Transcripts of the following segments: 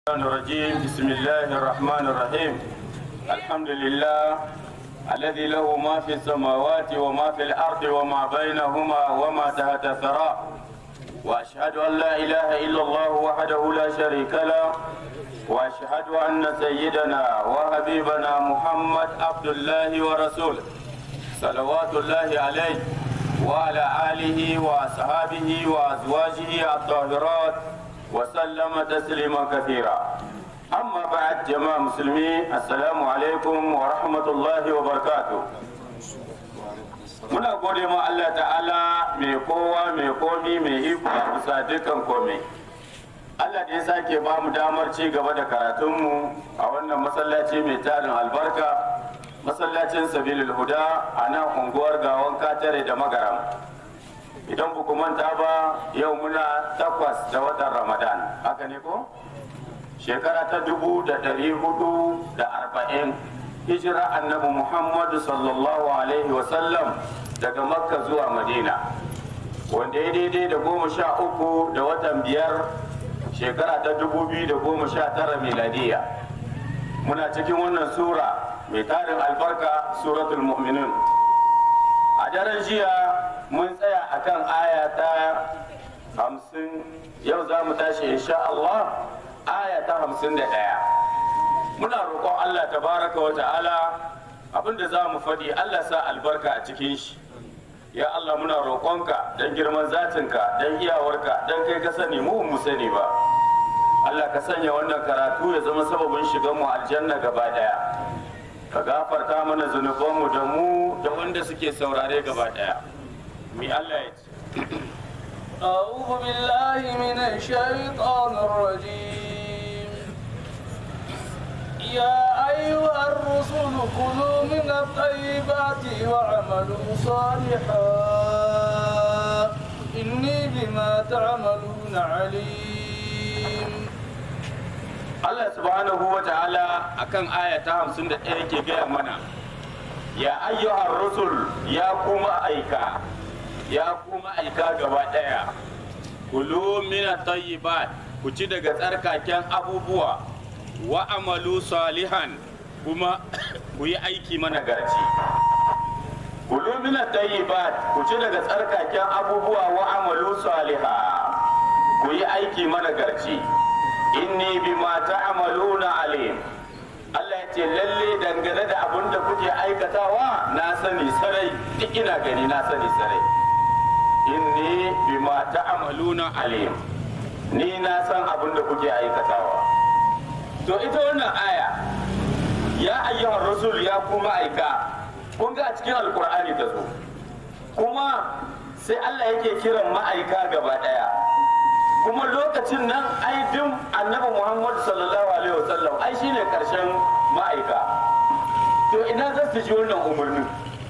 الرحمن الرجيم بسم الله الرحمن الرحيم الحمد لله الذي له ما في السماوات وما في الأرض وما بينهما وما تحت الثرى وأشهد أن لا إله إلا الله وحده لا شريك له وأشهد أن سيدنا وحبيبنا محمد عبد الله ورسوله صلوات الله عليه وعلى آله وأصحابه وأزواجه الطاهرات وسلم تسليما كثيرا أما بعد جماعة مسلمين السلام عليكم ورحمة الله وبركاته muna gode ma Allah ta'ala mai kowa mai komi mai iko a bisa dukkan komai Allah da ya sake ba mu damar ci gaba da karatunmu a wannan masallaci mai tarin albarka masallacin sabilul huda a nan unguwar gawon katare da magaram idan ku manta ba yau muna takwas da watan ramadan haka ne ko shekara ta dubu da dari hudu da arba'in hijira annabi muhammadu sallallahu alaihi wasallam daga makka zuwa madina wanda ya daidai da goma sha uku da watan biyar shekara ta dubu biyu da goma sha tara miladiya muna cikin wannan sura mai tarin albarka suratul mu'minun a daren jiya mun tsaya akan aya ta hamsin yau za mu tashi insha Allah aya ta hamsin da ɗaya muna roƙon Allah tabaraka wa ta'ala abinda za mu faɗi Allah sa albarka a cikin shi ya Allah muna roƙonka don girman zatinka don iyawarka don kai ka sani mu mu sani ba Allah ka sanya wannan karatu ya zama sababin shigan mu aljanna gaba ɗaya ka gafarta mana zunubanmu da mu da wanda suke saurare gaba ɗaya mi Allah ya ce أعوذ بالله من الشيطان الرجيم يا أيها الرسل كلوا من الطيبات واعملوا صالحا إني بما تعملون عليم Allah subhanahu wa ta'ala akan aya ta 51 yake gaya mana ya ayyuhar rusul ya kuma aika ya kuma aika gaba daya kulu min tayyibat ku ci daga tsarkaken abubuwa wa amalu salihan kuma ku yi aiki mana garci kulu min tayyibat ku ci daga tsarkaken abubuwa wa amalu saliha ku yi aiki mana garci inni bima ta'maluna alim Allah ya ce lalle dangane da abin da kuke aikatawa na sani sarai duk ina gani na sani sarai inni bima ta'maluna alim ni na san abin da kuke aikatawa to ita wannan aya ya ayyuhar rasul ya kuma aika kun ga a cikin alkur'ani ta zo kuma sai Allah yake kiran ma'aika gaba daya kuma lokacin nan ai din annabi Muhammad sallallahu alaihi wasallam ai shine karshen ma'aika to ina za su ji wannan umarnin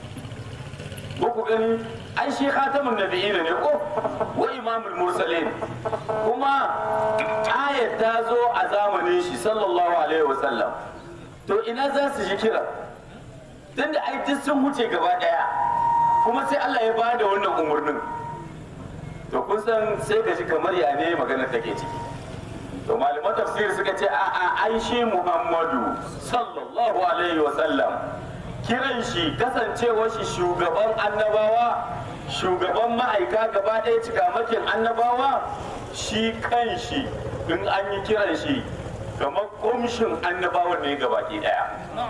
ko ku gani ai shi khatamun nabiyina ne ko wa imamul mursalin kuma ayat ta zo a zamanin shi sallallahu alaihi wasallam to ina za su ji kira tunda ai duk sun wuce gaba daya kuma sai Allah ya bada wannan umarnin to kun san sai ka ji kamar ya ne magana take ciki to malaman tafsir suka ce a a ai shi Muhammadu sallallahu alaihi wasallam kiran shi kasancewar shi shugaban annabawa shugaban ma'aika gaba ɗaya cikamakin annabawa shi kan shi in an yi kiran shi kamar kumshin annabawan ne gaba ɗaya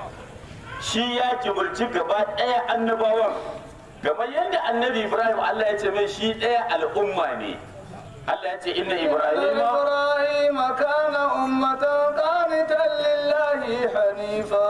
shi ya kibirci gaba ɗaya annabawan kamar yadda annabi ibrahim allah ya ce mai shi ɗaya al'umma ne allah ya ce inna ibrahim إبراهيم كان أمة قانتا لله حنيفا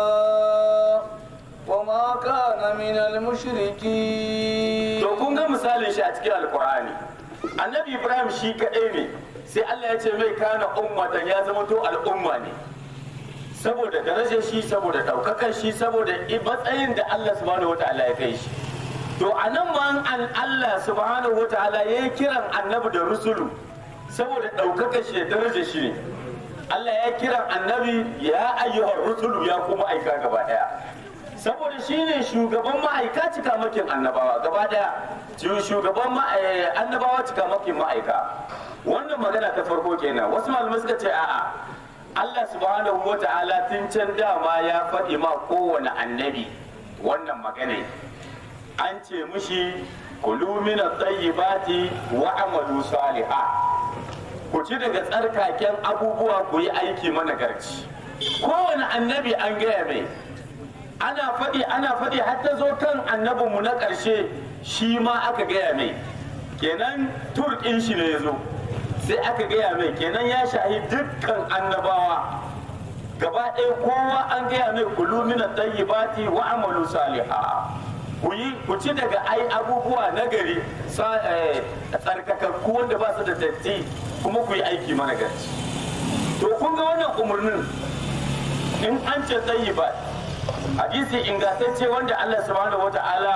وما كان من المشركين to kun ga misalin shi a cikin alkur'ani annabi ibrahim shi kaɗai ne sai allah ya ce mai kana ummatan ya zama to al'umma ne saboda darajar shi saboda ɗaukakan shi saboda matsayin da allah subhanahu wataala ya kai shi to a nan ma an allah subhanahu wataala ya yi kiran annabi da rusulu saboda ɗaukakan shi da darajar shi ne allah ya kiran annabi ya ayyuhar rusulu ya kuma aika gaba ɗaya saboda shi ne shugaban ma'aika cikamakin annabawa gaba daya shugaban annabawa cikamakin ma'aika wannan magana ta farko kenan wasu malamai suka ce a'a Allah subhanahu wa ta'ala tun can dama ya faɗi ma kowane annabi wannan magana an ce mushi kulu min at-tayyibati wa amalu salihah ku ci daga tsarkaken abubuwa ku yi aiki managarci kowane annabi an gaya mai ana faɗi ana faɗi har ta zo kan annabinmu na ƙarshe shi ma aka gaya mai kenan turkin shi ne ya zo sai aka gaya mai kenan ya shahi dukkan annabawa gaba ɗaya kowa an gaya mai kulu min tayyibati wa amalu salihah ku yi ku ci daga ai abubuwa na gari tsarkakakku wanda ba su da datti kuma ku yi aiki mana gaci to kun ga wannan umarnin in an ce tsayi ba hadisi ingantacce wanda Allah subhanahu wata'ala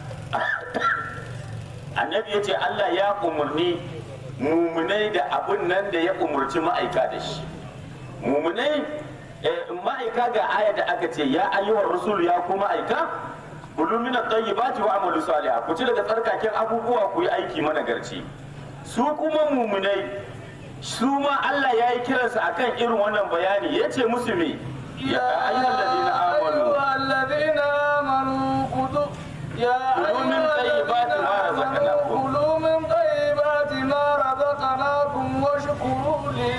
annabi ya ce Allah ya umarni mumunai da abun nan da ya umarci ma'aika da shi mumunai ma'aika ga aya da aka ce ya ayyuhar rasul ya kuma aika kulu min at-tayyibati wa amalu salihah ku ci daga tsarkaken abubuwa ku yi aiki managarci su kuma mumunai su ma Allah ya yi kiransu akan irin wannan bayani ya ce musu me ya ayyuhal ladina amanu الذين آمنوا كلوا يا كلوا من طيبات ما رزقناكم. كلوا من طيبات ما رزقناكم واشكروا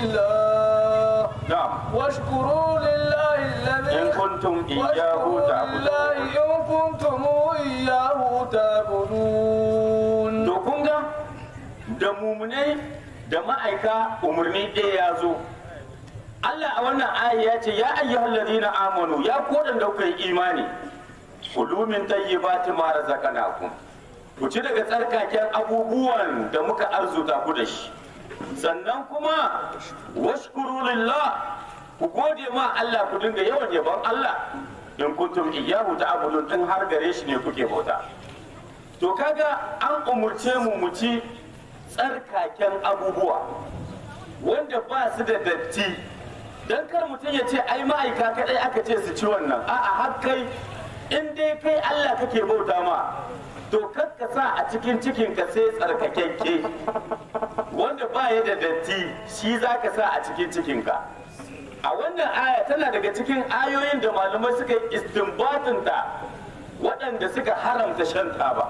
لله na'am واشكروا لله الذي in kuntum iyyahu واشكروا ta'budun لله إن كنتم إياه تعبدون to kun ga da mumunai da ma'aika umarni ɗaya ya zo Allah a wannan aya ya ce ya ayyuhal ladina amanu ya ku da kuka yi imani kulu min tayyibati ma razaqnakum ku ci daga tsarkaken abubuwan da muka arzuta ku da shi sannan kuma washkuru lillah ku gode ma Allah ku dinga yawan yabon Allah in kuntum iyyahu ta'budun in har gare shi ne kuke bauta to kaga an umurce mu mu ci tsarkaken abubuwa wanda ba su da datti don kar mutum ya ce ai ma'aika kadai aka ce su ci wannan a'a har kai in dai kai Allah kake bauta ma to kar ka sa a cikin cikin ka sai tsarkakekke wanda ba ya da datti shi za ka sa a cikin cikin ka a wannan aya tana daga cikin ayoyin da malamai suka yi istinbatin ta waɗanda suka haramta shan taba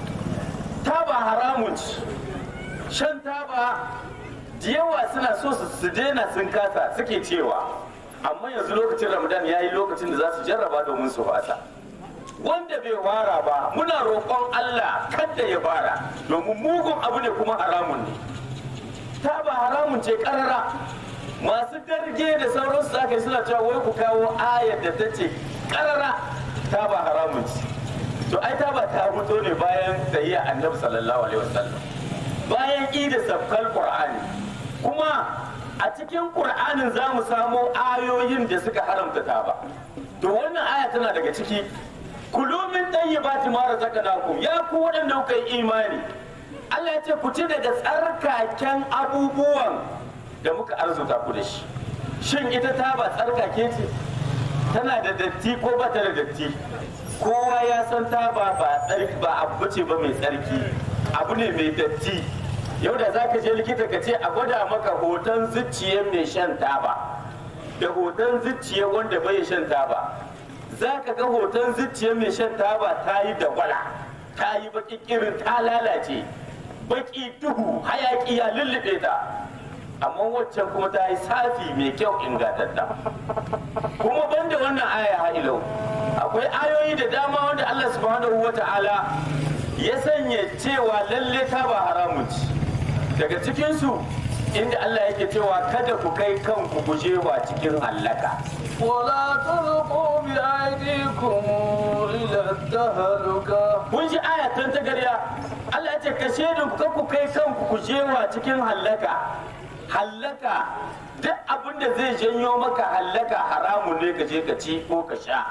taba haramun ci shan taba da yawa suna so su su daina sun kasa suke cewa amma yanzu lokacin ramadan ya yi lokacin da za su jarraba domin su fata wanda bai fara ba muna roƙon allah kada ya fara domin mugun abu ne kuma haramun ne taba haramun ce ƙarara masu darge da sauransu za ka yi suna cewa wai ku kawo ayar da ta ce ƙarara taba haramun ce to ai taba ta fito ne bayan tsayiya annabi sallallahu alaihi wasallam bayan ida sabkal qur'ani kuma a cikin qur'anin za mu samo ayoyin da suka haramta taba to wannan aya tana daga ciki kulu min tayyibati ma razaqnakum ya ku waɗanda kuka yi imani Allah ya ce ku ci daga tsarkaken abubuwan da muka arzuta ku da shi shin ita taba tsarkake ce tana da datti ko ba ta da datti kowa ya san taba ba tsarki ba abu ce ba mai tsarki abu ne mai datti yau da za ka je likita ka ce a gwada maka hoton zuciyar mai shan taba da hoton zuciyar wanda bai shan taba za ka ga hoton zuciyar mai shan taba ta yi dagwala ta yi baki kirin ta lalace baki duhu hayaki ya lullube ta amma waccan kuma ta yi safi mai kyau ingantatta kuma banda wannan aya ha'ilau akwai ayoyi da dama wanda Allah subhanahu wa ta'ala ya sanya cewa lalle ta ba haramun ci daga cikinsu inda Allah yake cewa kada ku kai kanku gujewa cikin hallaka ولا تلقوا بأيديكم إلى التهلكة kun ji aya tun ta garya Allah ya ce ka shedin ku ku kai kanku gujewa cikin hallaka hallaka duk abin da zai janyo maka hallaka haramun ne ka je ka ci ko ka sha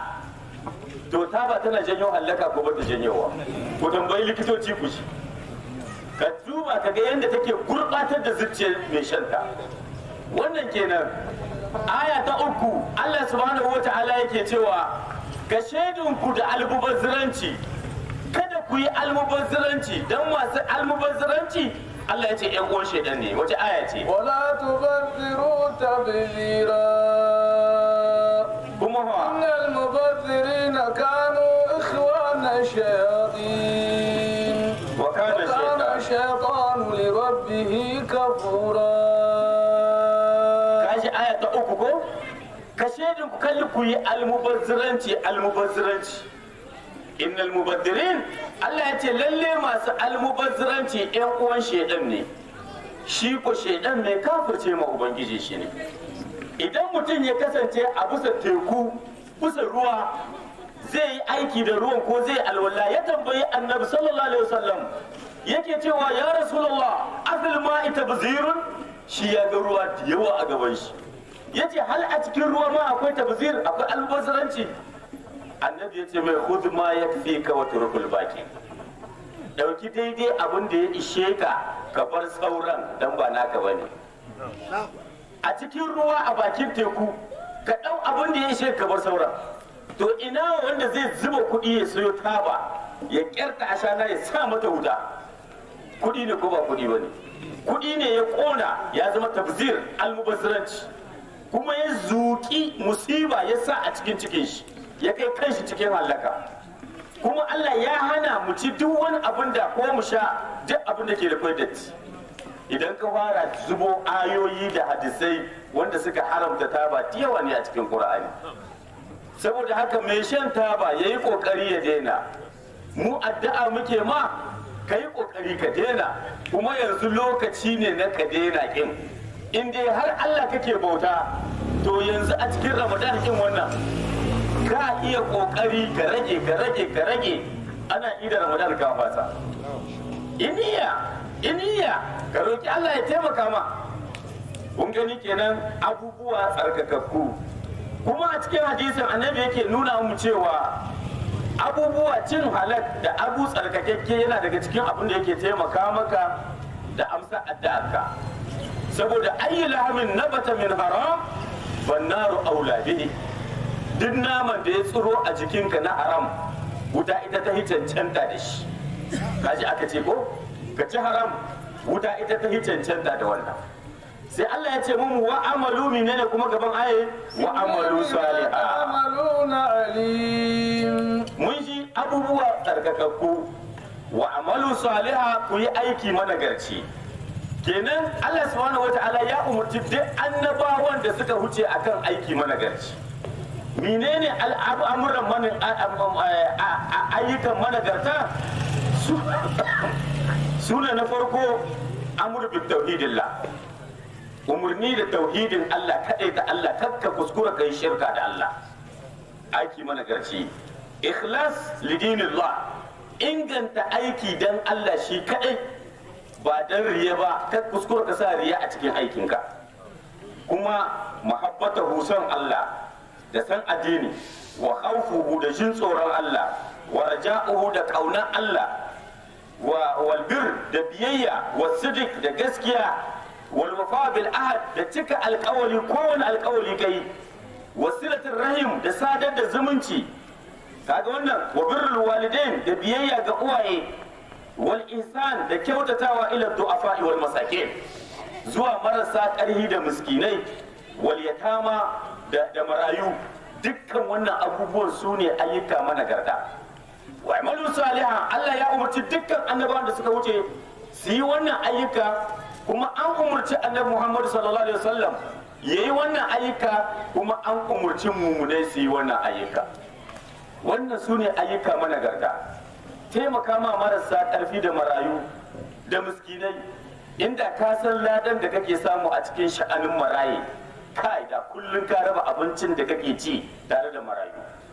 to ta ba tana janyo hallaka ko ba ta janyowa ku tambayi likitoci ku shi ka duba ka ga yadda take gurbatar da zuciyar mai shanta wannan kenan aya ta uku Allah subhanahu wa ta'ala yake cewa ka shaidunku da almubazziranci kada ku yi almubazziranci don masu almubazziranci Allah ya ce yan uwan shaidan ne wace aya ce ولا تبذروا تبذيرا kuma fa إن المبذرين كانوا إخوان الشياطين wa kana وكان shaytan الشيطان لربه كفورا kaji aya ta uku ko ka shaidin ku kalli ku yi almubazziranci almubazziranci innal mubazzirin Allah ya ce lalle masu almubazziranci yan uwan shaidan ne shi ko shaidan mai kafirce ma ubangiji shi ne idan mutum ya kasance a bisa teku bisa ruwa zai yi aiki da ruwan ko zai alwala ya tambayi annabi sallallahu alaihi wasallam yake cewa ya rasulullah afil ma'i tabzirun shi ya ga ruwa da yawa a gaban shi yace hal a cikin ruwa ma akwai tabzir akwai albazaranci annabi yace mai khudh ma yakfika wa turkul baki dauki daidai abin da ya ishe ka ka bar sauran dan ba naka bane a cikin ruwa a bakin teku ka ɗau abin da ya ishe ka bar sauran to ina wanda zai zuba kuɗi ya sayo taba ya kyarta ashana ya sa mata wuta kuɗi ne ko ba kuɗi ba ne kuɗi ne ya ƙona ya zama tabzir almubazziranci kuma ya zuƙi musiba ya sa a cikin cikin shi ya kai kanshi cikin hallaka kuma Allah ya hana mu ci duk wani abin da ko mu sha duk abin da ke da kwai datti idan ka fara zubo ayoyi da hadisai wanda suka haramta taba da yawa ne a cikin Qur'ani saboda haka mai shan taba yayi kokari ya daina mu addu'a muke ma kai kokari ka daina kuma yanzu lokaci ne na ka daina kin in dai har Allah kake bauta to yanzu a cikin Ramadan kin wannan ka iya kokari ka rage ka rage ka rage ana ida Ramadan ka fasa iniya iniya ka roki Allah ya taimaka ma kun gani kenan abubuwa tsarkakakku kuma a cikin hadisin annabi yake nuna mu cewa abubuwa cin halak da abu tsarkakakke yana daga cikin abin da yake taimaka maka da amsa addu'arka saboda ayi lahamin nabata min haram bannaru aula bihi duk naman da ya tsiro a jikinka na haram wuta ita ta cancanta da shi kaji aka ce ko ka ci haram wuta ita ta cancanta da wannan sai Allah ya ce mun wa amalu menene kuma gaban aye wa amalu salihah تعملون عليم mun ji abubuwa tsarkakakku wa amalu saliha ku yi aiki managarci kenan Allah subhanahu wata'ala ya umarci duk annabawan da suka huce akan aiki managarci menene al'amuran mana ayyukan managarta su su ne na farko amur bi tauhidillah umarni da tauhidin Allah kadai da Allah kakka kuskura kai shirka da Allah aiki managarci ikhlas lidinillah inganta aiki dan Allah shi kadai ba dan riya ba ka kuskura ka sa riya a cikin aikinka kuma mahabbata son Allah da san addini wa khawfuhu da jin tsoron Allah wa raja'uhu da kaunan Allah wa wal bir da biyayya wa sidik da gaskiya wal wafa bil ahad da cika alkawali kowane alkawali kai wasilatin rahim da sadar da zumunci kaga wannan wa birrul walidain da biyayya ga uwaye wal ihsan da kyautatawa ila du'afa wal masakin zuwa marasa ƙarhi da miskinai wal yatama da, da marayu dukkan wannan abubuwan su ne ayyuka managarta wa amalu salihan Allah ya umarci dukkan annabawan da suka wuce su yi wannan ayyuka kuma an umarci annabi Muhammad sallallahu alaihi wasallam yayi wannan ayyuka kuma an umarci mumunai su yi wannan ayyuka wannan su ne ayyuka managarta taimaka ma marasa ƙarfi da marayu da miskinai inda ka san ladan da kake samu a cikin sha'anin maraye kai da kullum ka raba abincin da kake ci tare da marayu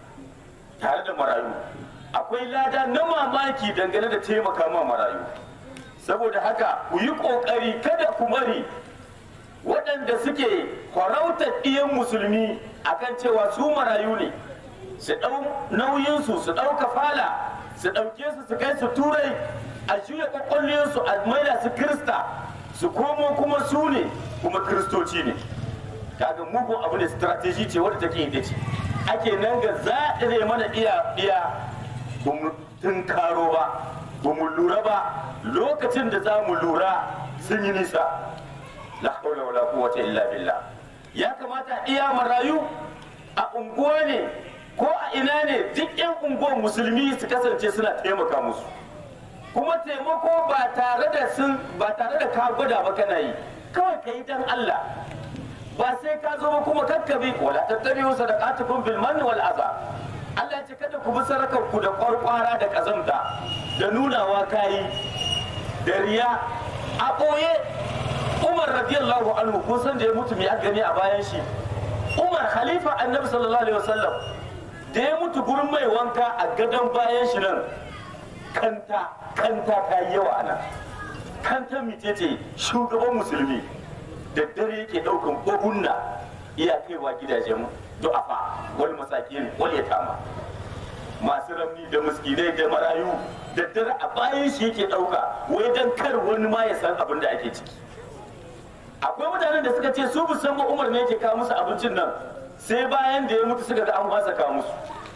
tare da marayu akwai lada na mamaki dangane da taimaka ma marayu saboda haka ku yi ƙoƙari kada ku bari waɗanda suke farautar ɗiyan musulmi akan cewa su marayu ne su ɗau nauyinsu su ɗau kafala su ɗauke su su kai su turai a juya ƙwaƙwalliyarsu a maida su kirista su komo kuma su ne kuma kiristoci ne kaga mugun abu ne strategy ce wadda take ita ce ake nan ga zaɗire mana iya iya ba mu tunkaro ba ba mu lura ba lokacin da za mu lura sun yi nisa la haula wala quwwata illa billah ya kamata iya marayu a unguwa ne ko a ina ne duk 'yan unguwar musulmi su kasance suna taimaka musu kuma taimako ba tare da sun ba tare da ka gwada ba kana yi kawai ka yi dan Allah ba sai ka zo ba kuma kakkabi wala tattabi'u sadaqatukum bil manni wal adha Allah ya ce kada ku bi sarakar ku da kwarkwara da kazamta da nunawa kayi da riya a ɓoye Umar radiyallahu anhu kun san da ya mutu mai gani a bayan shi Umar khalifa annabi sallallahu alaihi wasallam da ya mutu gurin mai wanka a gadon bayan shi nan kanta kanta ta yi yawa ana kanta mitete shugaban musulmi da dare yake daukan buhunna iya kaiwa gidajen du'afa wal masakin wal yatama masu ramni da miskinai da marayu da dare a bayan shi yake dauka wai dan kar wani ma ya san abin da ake ciki akwai mutanen da suka ce su bu san ba umar ne yake kawo musu abincin nan sai bayan da ya mutu suka ga an fasa kawo musu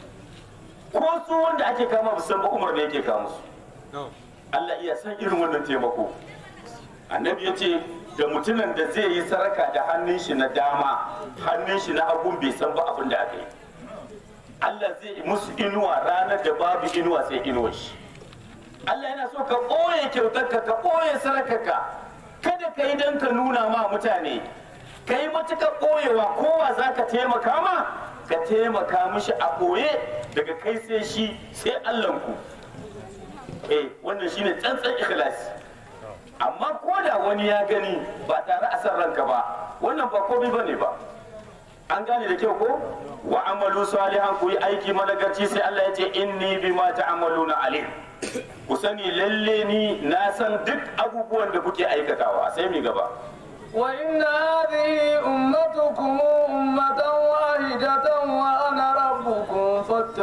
ko su wanda ake kama bu san ba umar ne yake kawo musu Allah iya san irin wannan taimako annabi ya ce da mutumin da zai yi saraka da hannun shi na dama hannun shi na hagun bai san ba abin da aka yi Allah zai yi musu inuwa ranar da babu inuwa sai inuwa shi Allah yana so ka ɓoye kyautarka ka ɓoye sarakarka kada ka yi don ka nuna ma mutane ka yi matuƙar ɓoyewa kowa za ka taimaka ma ka taimaka mishi a ɓoye daga kai sai shi sai Allahnku eh wannan shine tsantsan ikhlasi amma ko da wani ya gani ba tare a san ranka ba wannan ba komai bane ba an gane da kyau ko wa amalu salihan ku yi aiki managarci sai Allah ya ce inni bima ta'maluna alim ku sani lalle ni na san duk abubuwan da kuke aikatawa sai mi gaba وإن هذه أمتكم أمة واحدة وأنا ربكم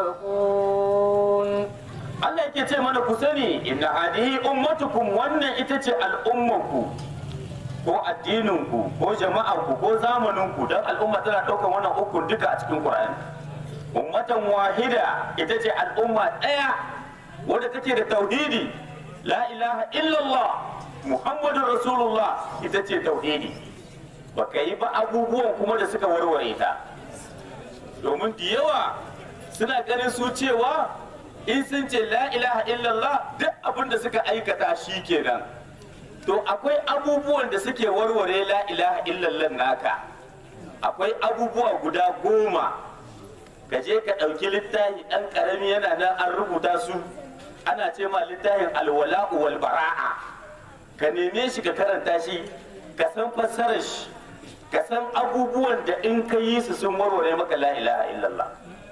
فاتقون Allah yake ce mana ku sani inna hadihi ummatukum wannan ita ce al'ummanku ko addininku ko jama'arku ko zamaninku don al'umma tana ɗaukar wannan ukun duka a cikin Qur'ani ummatan wahida ita ce al'umma ɗaya wadda take da tauhidi la ilaha illallah muhammadun rasulullah ita ce tauhidi baka yi ba abubuwan kuma da suka warware ta domin da yawa suna ganin su cewa in sun ce la ilaha illallah duk abin da suka aikata shi kenan to akwai abubuwan da suke warware la ilaha illallah naka akwai abubuwa guda goma ka je ka ɗauki littafi ɗan ƙarami yana nan an rubuta su ana ce ma littafin alwala'u wal bara'a ka neme shi ka karanta shi ka san fassarar shi ka san abubuwan da in ka yi su sun warware maka la ilaha illallah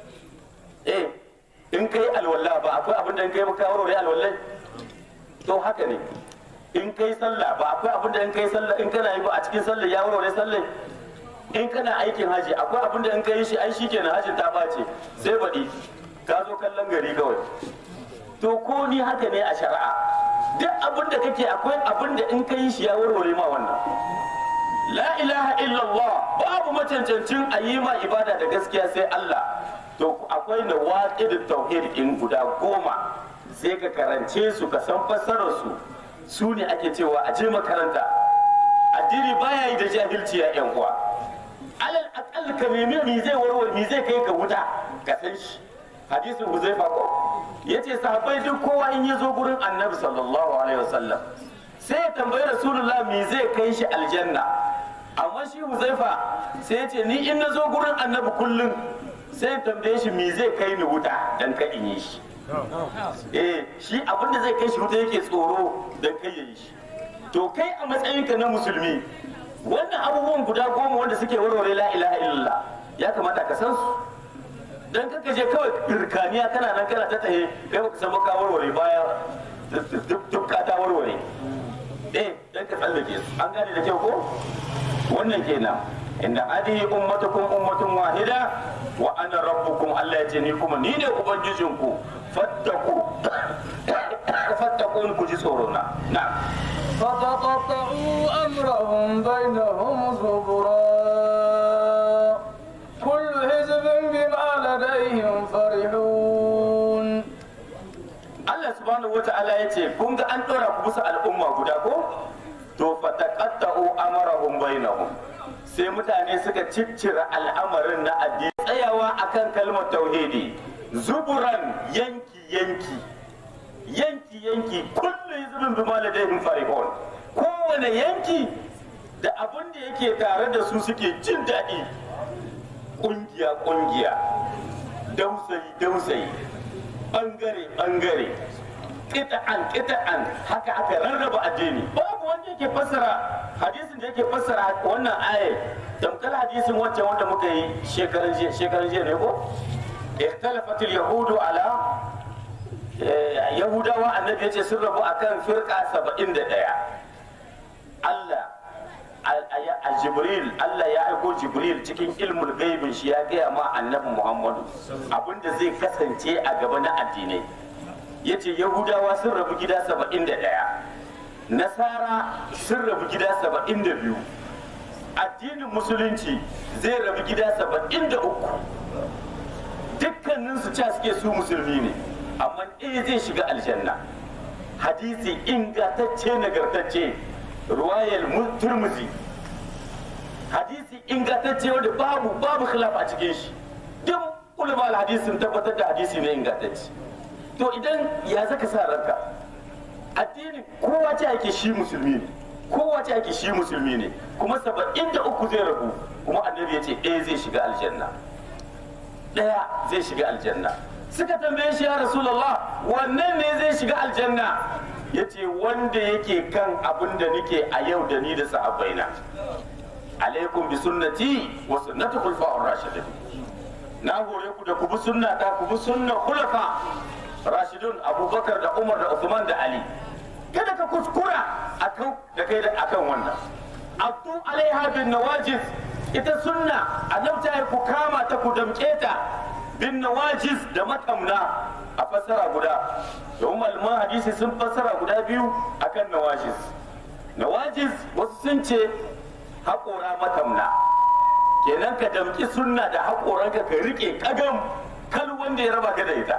eh in kai alwala ba akwai abin da in kai maka warware alwallai to haka ne in kai sallah ba akwai abin da in kai sallah in kana yi ba a cikin sallah ya warware sallah in kana aikin haji akwai abin da in kai shi ai shikenan hajin ta bace sai baɗi ka zo kallon gari kawai to ko ni haka ne a shari'a duk abin da kake akwai abin da in kai shi ya warware ma wannan la ilaha illallah babu macancancin a yi ma ibada da gaskiya sai Allah to akwai na waƙidin tauhid in guda goma sai ka karance su ka san fassarar su su ne ake cewa a je makaranta addini baya yi da jahilci ya yan uwa alal aqal ka nemi mi zai warware mi zai kai ka wuta ka san shi hadisin huzaifa ko yace sahabbai duk kowa in ya zo gurin annabi sallallahu alaihi wasallam sai ya tambayi rasulullah mi zai kai shi aljanna amma shi huzaifa sai ya ce ni in na zo gurin annabi kullum sai ya tambaye shi mi zai kai ni wuta dan ka in yi shi eh shi abin da zai kai shi wuta yake tsoro dan kai ya yi shi to kai a matsayinka na musulmi wannan abubuwan guda goma wanda suke warware la ilaha illallah ya kamata ka san su dan kaka je kawai irkaniya kana nan kana ta tahe kai baka san ka warware baya duk ka ta warware eh dan ka tsallake su an gane da kyau ko wannan kenan inda hadihi ummatukum ummatun wahida wa ana rabbukum Allah ya ce ni kuma ni ne ubangijinku fattaku fattakun ku ji tsoro na na فتقطعوا أمرهم بينهم زبرا كل حزب بما لديهم فرحون Allah subhanahu wata'ala ya ce kun ga an ɗora ku bisa al'umma guda ko to fataqatta'u amarahum bainahum sai mutane suka ciccira al'amarin na addini tsayawa akan kalmar tauhidi zuburan yanki yanki yanki yanki kullu hizbin bima ladayhim farihun kowane yanki da abin da yake tare da su suke jin daɗi ƙungiya ƙungiya dausayi dausayi ɓangare ɓangare ƙita'an ƙita'an haka aka rarraba addini babu wanda yake fassara hadisin da yake fassara wannan ayar tamkar hadisin wancan wanda muka yi shekaran jiya shekaran jiya ne ko ikhtalafatil yahudu ala yahudawa annabi yace sun rabu akan firqa 71 Allah a jibril Allah ya aiko jibril cikin ilmul gaibin shi ya gaya ma annabi muhammadu abinda zai kasance a gaba na addinai ya ce yahudawa sun rabu gida saba'in da ɗaya nasara sun rabu gida saba'in da biyu addinin musulunci zai rabu gida saba'in da uku dukkaninsu ca suke su musulmi ne amma ɗaya zai shiga aljanna hadisi ingantacce nagartacce ruwayar turmuzi hadisi ingantacce wanda babu babu khilaf a cikin shi duk ulama hadisi sun tabbatar da hadisi ne ingantacce to idan ya zaka sa ranka addini kowa ce ake shi musulmi ne kowa ce ake shi musulmi ne kuma saba'in da uku zai rabu kuma annabi ya ce ɗaya zai shiga aljanna ɗaya zai shiga aljanna suka tambaye shi ya rasulallah wannan ne zai shiga aljanna ya ce wanda yake kan abin da nake a yau da ni da sahabbaina alaikum bi sunnati wa sunnati khulfa'ur rashidin na hore ku da ku bi sunnata ku bi sunnar khulafa rashidun abubakar da umar da usman da ali kada ka kuskura akan da kai da akan wannan abdu alaiha bin nawajiz ita sunna annabta ku kama ta ku damke ta bin nawajiz da matamna a fassara guda domin malaman hadisi sun fassara guda biyu akan nawajiz nawajiz wasu sun ce haƙora matamna kenan ka damki sunna da haƙoranka ka rike kagam kal wanda ya raba ka da ita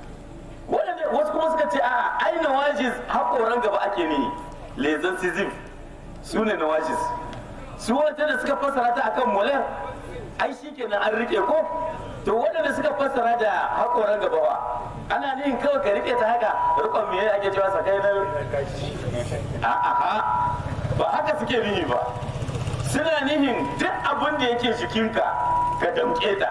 wasu kuma suka ce a ai nawajiz haƙoran gaba ake ne lezan sizif su ne nawajiz su wata da suka fassara ta akan molar ai shi kenan an rike ko to waɗanda suka fassara da haƙoran gaba ba ana nihin kawai ka rike ta haka rikon me ake cewa sakai na a'a ba haka suke nihi ba suna nihin duk abin da yake jikinka ka damƙe ta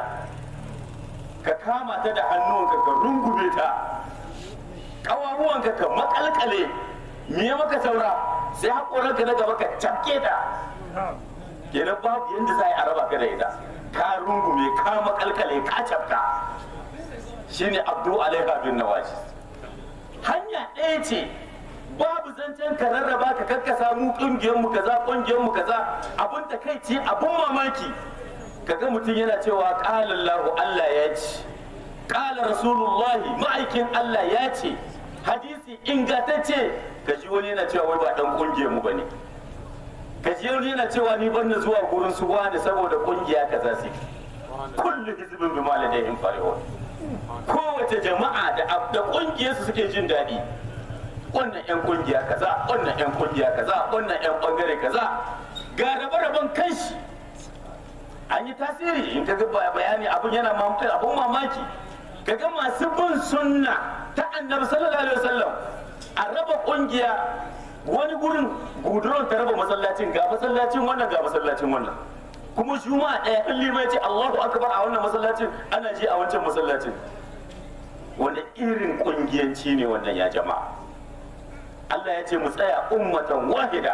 ka kama ta da hannunka ka rungume ta ƙawaruwanka ka makalkale me maka saura sai haƙoranka na gaba ka cafke ta kenan babu yadda za a yi a raba ka da ita ka rungume ka makalkale ka cafka shine abdu alaiha bin nawaji hanya ɗaya ce babu zancen ka rarraba ka kakkasa mu kungiyar mu kaza kungiyar mu kaza abun ta kai ce abun mamaki kaga mutum yana cewa qala Allahu Allah ya ce qala Rasulullahi ma'aikin Allah ya ce hadisi ingantacce kaji wani yana cewa wai ba dan kungiyar mu bane kaji wani yana cewa ni ban na zuwa gurin su wani saboda kungiya kaza su kullu hizbin bima ladayhim farihun kowace jama'a da da kungiyarsu suke jin daɗi wannan 'yan kungiya kaza wannan 'yan kungiya kaza wannan 'yan bangare kaza ga rabe-raben kanshi an yi tasiri in ka ga bayani abun yana mamaki abun mamaki kaga masu bin sunna ta annabi sallallahu alaihi wasallam a raba kungiya wani gurin guduron ta raba masallacin ga masallacin wannan ga masallacin wannan kuma juma'a ɗaya in limai ce Allahu akbar a wannan masallacin ana ji a wancan masallacin wanda irin kungiyanci ne wannan ya jama'a Allah ya ce mu tsaya ummatan wahida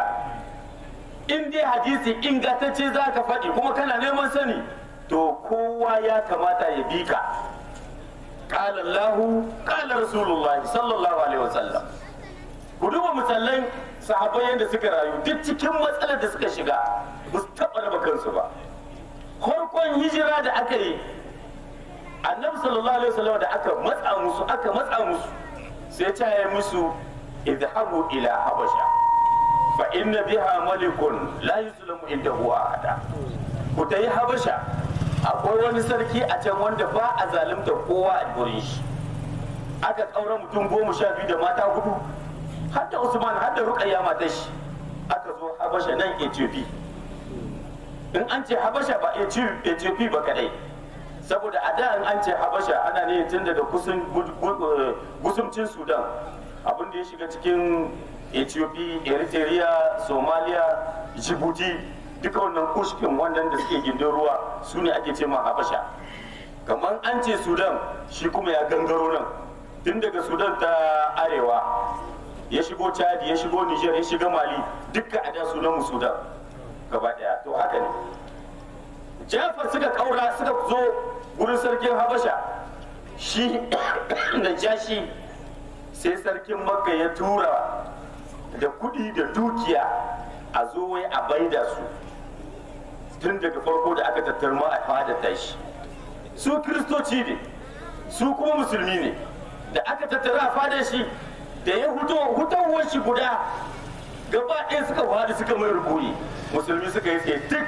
in dai hadisi ingantacce za ka faɗi kuma kana neman sani to kowa ya kamata ya bi ka qala Allah qala Rasulullah sallallahu alaihi wasallam ku duba misalan sahabbai yadda suka rayu duk cikin matsalar da suka shiga ba su taɓa raba kansu ba farkon hijira da aka yi annabi sallallahu alaihi wasallam da aka matsa musu aka matsa musu sai ta yi musu idhabu ila habasha fa inna biha malikun la yuzlamu indahu ahada ku tayi habasha akwai wani sarki a can wanda ba a zalunta kowa a gurin shi aka kaura mutum goma sha biyu da mata hudu har da usman har da ruqayya matar shi aka zo habasha nan ethiopia in an ce habasha ba ethiopia ba kadai saboda a da in an ce habasha ana ne tun daga gusumcin sudan abin da ya shiga cikin ethiopia eritrea somalia djibouti duka wannan kushkin wannan da suke gindin ruwa su ne ake ce ma habasha kamar an ce sudan shi kuma ya gangaro nan tun daga sudan ta arewa ya shigo chadi ya shigo niger ya shiga mali dukkan a da sunan mu sudan gaba daya to haka ne jafar suka kaura suka zo gurin sarkin habasha shi da jashi sai sarkin makka ya tura da kudi da dukiya a zo wai a baida su tun daga farko da aka tattarma a fadar tashi su kiristoci ne su kuma musulmi ne da aka tattara a fadar shi da ya huto hutowar shi guda gaba ɗaya suka fadi suka mai rukuni musulmi suka yi tsaye duk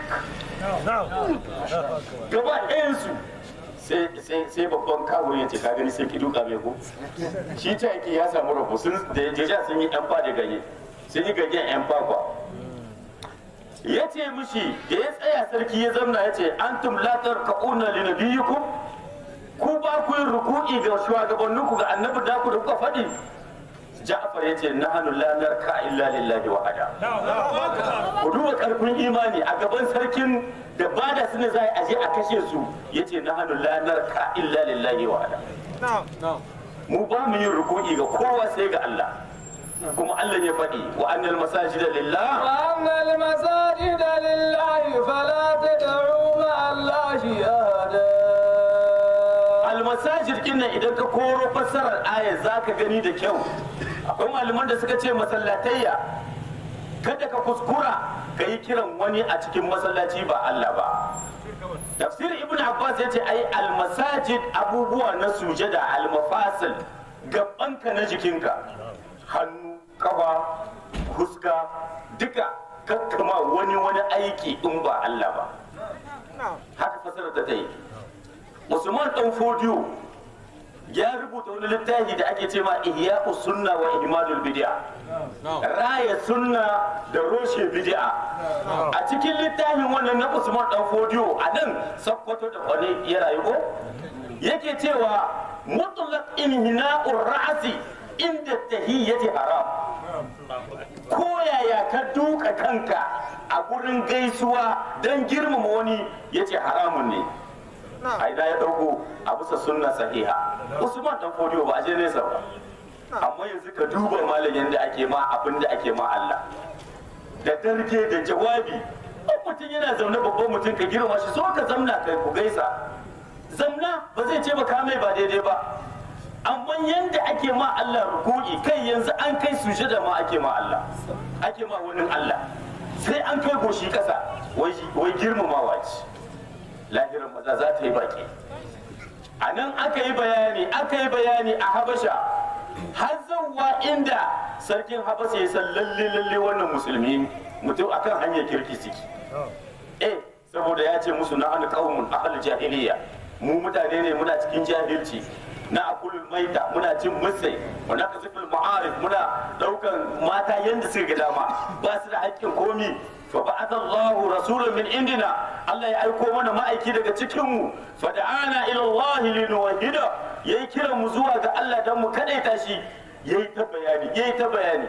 gaba ɗayansu sai babban kawuri ya ce ka gani sai ki duka mai ko shi ta yake ya samu rabu sun da ya sun yi yan da ganye sun yi ganyen yan kwakwa ya ce mishi da ya tsaya sarki ya zamna ya ce antum latar ka'una li nabiyikum ku ba ku yin ruku'i ga shugabanninku ga annabi da ku da kuka faɗi Ja'far ya ce na hannu lanar ka illa lillahi wahada. Ku duba karfin imani a gaban sarkin da ba da su ne za a je a kashe su ya ce na hannu lanar ka illa lillahi wahada. Mu ba mu yin ruku'i ga kowa sai ga Allah. kuma Allah ya faɗi wa annal masajida lillah وأن المساجد لله فلا تدعوا مع الله أحدا almasajid kinnan idan ka koro fassarar aya za ka gani da kyau akwai malaman da suka ce masallatayya kada ka kuskura ka yi kiran wani a cikin masallaci ba Allah ba tafsir ibn abbas ya ce ai almasajid abubuwa na sujada almafasil gabanka na jikinka hannu kafa huska duka kakkama wani wani aiki in ba Allah ba haka fassarar ta ta yi Usman dan Fodiyo ya rubuta wani littafi da ake cewa Ihya'u Sunna wa Ihmadul Bid'a. Raya sunna da roshe bid'a. A cikin littafin wannan na Usman dan Fodiyo a nan sakkwato da wani ya rayu ko yake cewa mutlaq inhina'ur ra'si inda tahiyyati haram. Ko yaya ka duka kanka a gurin gaisuwa don girmama wani yace haramun ne. a ina ya dauko a bisa sunna sahiha usman dan fodiyo ba a je nesa ba amma yanzu ka duba malam yadda ake ma abin da ake ma Allah da darge da jawabi in mutum yana zaune babban mutum ka girma shi so ka zamna kai ku gaisa zamna ba zai ce ba ka mai ba daidai ba amma yanda ake ma Allah ruku'i kai yanzu an kai sujada ma ake ma Allah ake ma wani Allah sai an kai goshi kasa wai girmamawa ce lahirin maza za ta yi baki a nan aka yi bayani aka yi bayani a habasha har zauwa inda sarkin habasha ya san lalle lalle wannan musulmi mutum akan hanyar kirki suke eh saboda ya ce musu na an qaumun ahal jahiliya mu mutane ne muna cikin jahilci na akulul maita muna cin musai muna kasifin ma'arif muna daukan mata yanda suka ga dama ba su da haƙƙin komi fa ba'atha Allahu rasulan min indina Allah ya aiko mana ma'aiki daga cikin mu fa da'ana ila Allah linuwahida yayi kiran mu zuwa ga Allah dan mu kadaita shi yayi ta bayani yayi ta bayani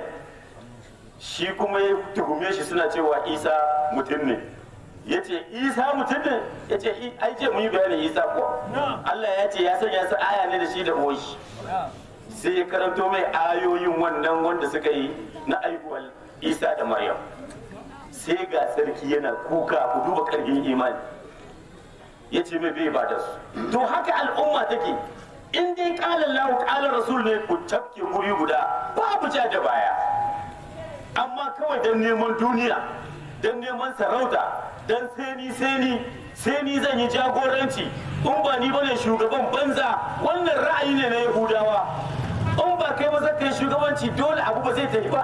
shi kuma ya tuhume shi suna cewa Isa mutum ne yace Isa mutum ne yace ai ce mu yi bayanin Isa ko Allah ya ce ya sanya su aya ne da shi da boshi sai ya karanto mai ayoyin wannan wanda suka yi na aihuwar Isa da Maryam sai ga sarki yana kuka ku duba karfin imani ya ce mai bai ba da su to haka al'umma take in dai kala lahu kala rasul ne ku tafke guri guda babu ja da baya amma kawai don neman duniya don neman sarauta don seni seni seni zan yi jagoranci in ba ni bane shugaban banza wannan ra'ayi ne na yahudawa in ba kai ba zaka yi shugabanci dole abu ba zai tafi ba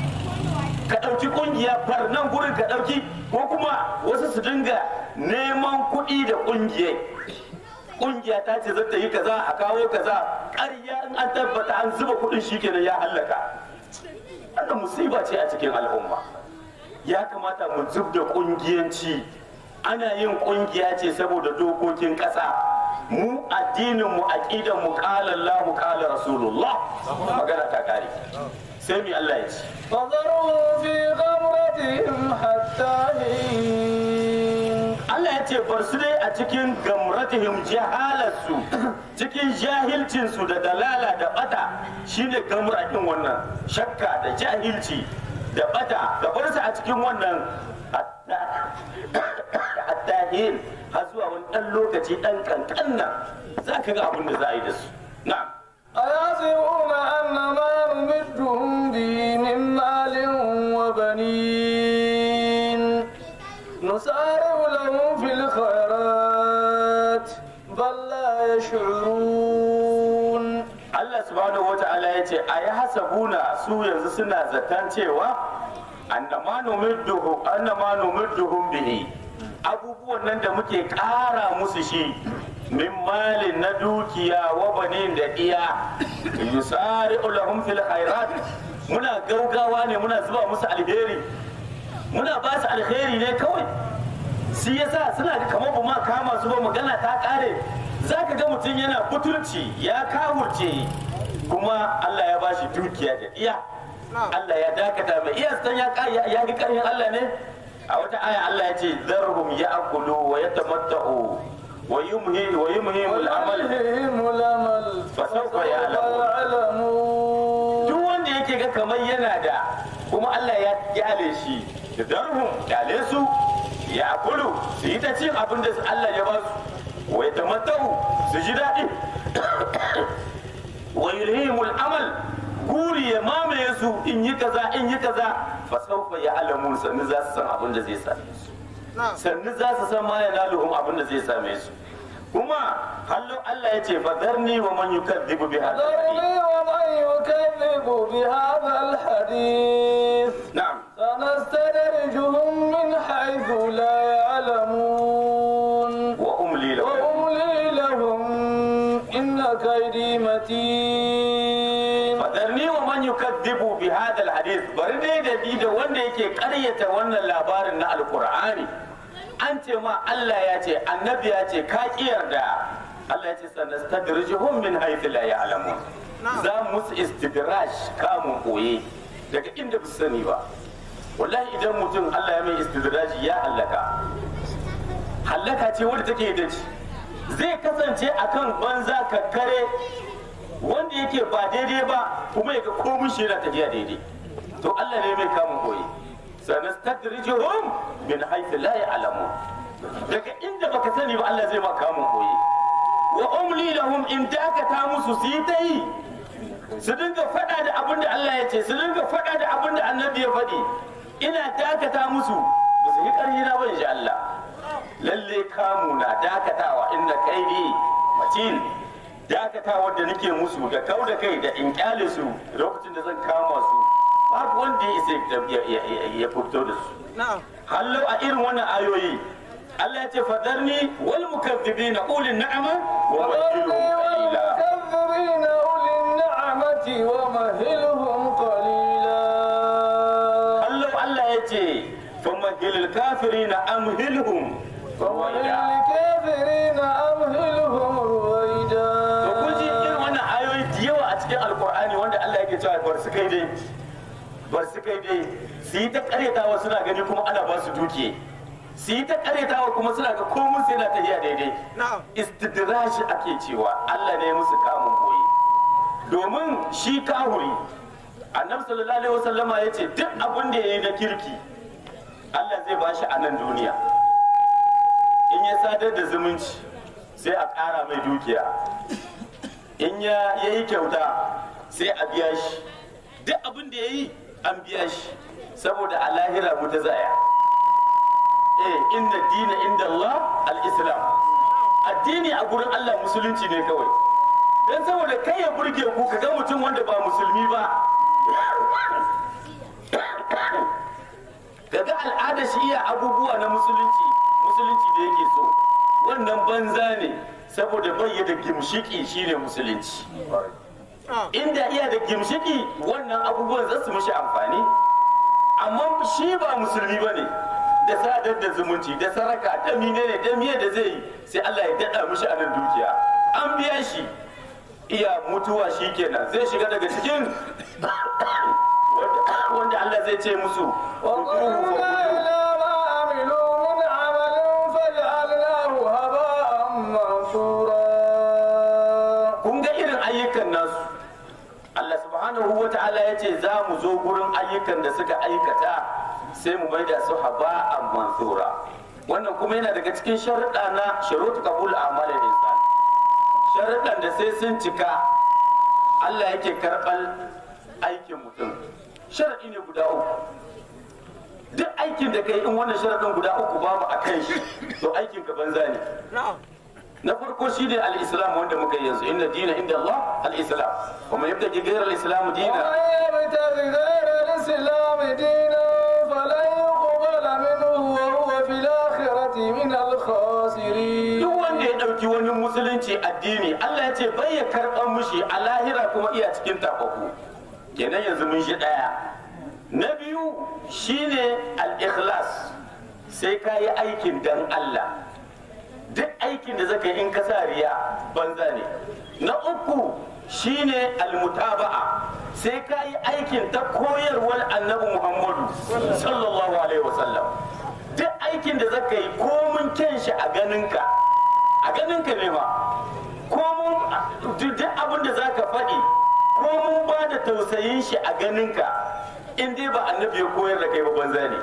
ka ɗauki ƙungiya nan gurin ka ɗauki ko kuma wasu su dinga neman kuɗi da ƙungiyai ƙungiya ta ce zata yi kaza a kawo kaza ƙarya in an tabbata an zuba kuɗin shi kenan ya hallaka wannan musiba ce a cikin al'umma ya kamata mu zub da ƙungiyanci ana yin kungiya ce saboda dokokin ƙasa mu addinin mu aqidan mu qala Allah qala Rasulullah magana ta kare sai mi Allah ya ce فذرهم في غمرتهم حتى حين Allah ya ce bar su dai a cikin gamratihim jahalarsu cikin jahilcinsu da dalala da bata shine gamratin wannan shakka da jahilci da bata da bar su a cikin wannan hatta hin har zuwa wani ɗan lokaci ɗan kankanna za ka ga abin da za a yi da su na'am أيحسبون أن ما نمدهم به من مال وبنين نسارع لهم في الخيرات بل لا يشعرون Allah subhanahu wa ta'ala ya ce a yi hasabuna su yanzu suna zaton cewa annama numidduhu annama numidduhum bihi abubuwan nan da muke ƙara musu shi min malin na dukiya wa banin da iya yusari'u lahum fil khairat muna gaugawa ne muna zuba musu alheri muna ba su alheri ne kawai shi yasa suna ga kamar ba ma kama su ba magana ta kare za ka ga mutum yana butulci ya kawurce kuma Allah ya bashi dukiya da iya Allah ya dakata mai iya san ya ka- ya ya ga karhin Allah ne a wata aya Allah ya ce zarhum ya'kulu wa yatamatta'u wa yumhi wa yumhimul amal ويلههم الأمل فسوف فسوف يعلمون. يعلمون duk wanda yake ga kamar yana da kuma Allah ya kyale shi da darhum kyale su ya kulu su yi ta cin abin da Allah ya ba su wa ya tamattau su ji daɗi wa yulhimul amal guri ya mamaye su in yi kaza in yi kaza fa sawfa ya alamun sannu za su san abin da zai same su sannu za su san ma ya naluhum abin da zai same su kuma hallo Allah ya ce fadarni wa man yukadhibu bi hadha ذرني ومن يكذب بهذا الحديث na'am سنستدرجهم من حيث لا يعلمون wa umli lahu وأملي لهم إن كيدي متين fadarni wa man yukadhibu bi hadha alhadith bari dai da bi da wanda yake karyata wannan labarin na alqur'ani an ce ma Allah ya ce annabi ya ce ka yarda Allah ya ce sanastadrijuhum min haythu la ya'lamun za mu musu istidraj kamun koye daga inda ba su sani ba wallahi idan mutum Allah ya mai istidraji ya halaka hallaka ce wadda take da ci zai kasance akan banza kakkare wanda yake ba daidai ba kuma ya ga komun shi yana tafiya daidai to Allah ne mai kamun koyi sanastadrijuhum min haythu la ya'lamun daga inda baka sani ba Allah zai ma kamun koyi wa umli lahum in dakata musu su yi ta yi su dinga faɗa da abin da Allah ya ce su dinga faɗa da abin da annabi ya faɗi ina dakata musu ba su yi ƙarfi na ba insha Allah lalle kamu na dakatawa inna kaidi matin dakatawa da nake musu da kau da kai da in kyale su lokacin da zan kama su babu wanda ya isa ya- ya- ya fito da su hallo a irin wannan ayoyi Allah ya ce fadarni wal mukaththibina ulil na'ama wa وذرني wajilhum qalila والمكذبين أولي النعمة ومهلهم قليلا Allah Allah ya ce famahilil kafirina amhilhum ومهل ruwaida الكافرين أمهلهم رويدا to kun ji irin wannan ayoyi da yawa a cikin alkur'ani wanda Allah yake cewa bar su kai dai bar su kai dai su yi ta karyatawa suna gani kuma ana ba su dukiye su yi ta karyatawa kuma suna ga komun sai na tafiya daidai istidrashi ake cewa Allah ne musu kamun koyi domin shi kahuri annabi sallallahu alaihi wasallama ya ce duk abin da ya yi na kirki Allah zai bashi a nan duniya in ya sadar da zumunci sai a ƙara mai dukiya in ya yi kyauta sai a biya shi duk abin da ya yi an biya shi saboda a lahira mu ta zaya eh inda dina inda Allah al-islam addini a gurin Allah musulunci ne kawai dan saboda kai ya burge ku ka ga mutum wanda ba musulmi ba kaga al'ada shi iya abubuwa na musulunci musulunci da yake so wannan banza ne saboda bai da gimshiki shine musulunci inda iya da gimshiki wannan abubuwan za su mishi amfani amma shi ba musulmi ba ne da sadar da zumunci da saraka da menene da miye da zai yi sai Allah ya daɗa mishi anan dukiya an biya shi iya mutuwa shi kenan zai shiga daga cikin wanda- wanda Allah zai ce musu وقلنا "Kuduhu fa kuduhu." إلى ما عملوا من عمل فجعلناه هباء منثورا kun ga irin ayyukan nasu Allah subhanahu wa ta'ala ya ce za mu zo gurin ayyukan da suka aikata sai mu maida su haba'an mansura wannan kuma yana daga cikin sharuɗa na sharuɗu qabul a'mal insan sharuɗan da sai sun cika Allah yake karɓar aikin mutum sharaɗi ne guda uku duk aikin da kai in wannan sharaɗin guda uku babu a kan shi to aikin ka banza ne na farko shi ne al-islam wanda muka yi yanzu inna dina inda Allah al-islam kuma yabda ki gairar al-islam dina ومن يبتغ غير الإسلام دينا فلن يقبل منه وهو في الآخرة من الخاسرين duk wanda ya dauki wani musulunci addini Allah ya ce bai ya karɓar mushi a lahira kuma iya cikin tafafu kenan yanzu mun shi ɗaya na biyu shine al-ikhlas sai ka yi aikin dan Allah duk aikin da zaka yi in ka sa riya banza ne na uku shine almutaba'a sai ka yi aikin ta koyarwar annabi muhammadu sallallahu alaihi wasallam duk aikin da zaka yi komun kyan shi a ganinka a ganinka ne ma komun duk abin da zaka faɗi komun ba da tausayin shi a ganinka in dai ba annabi ya koyar da kai ba banza ne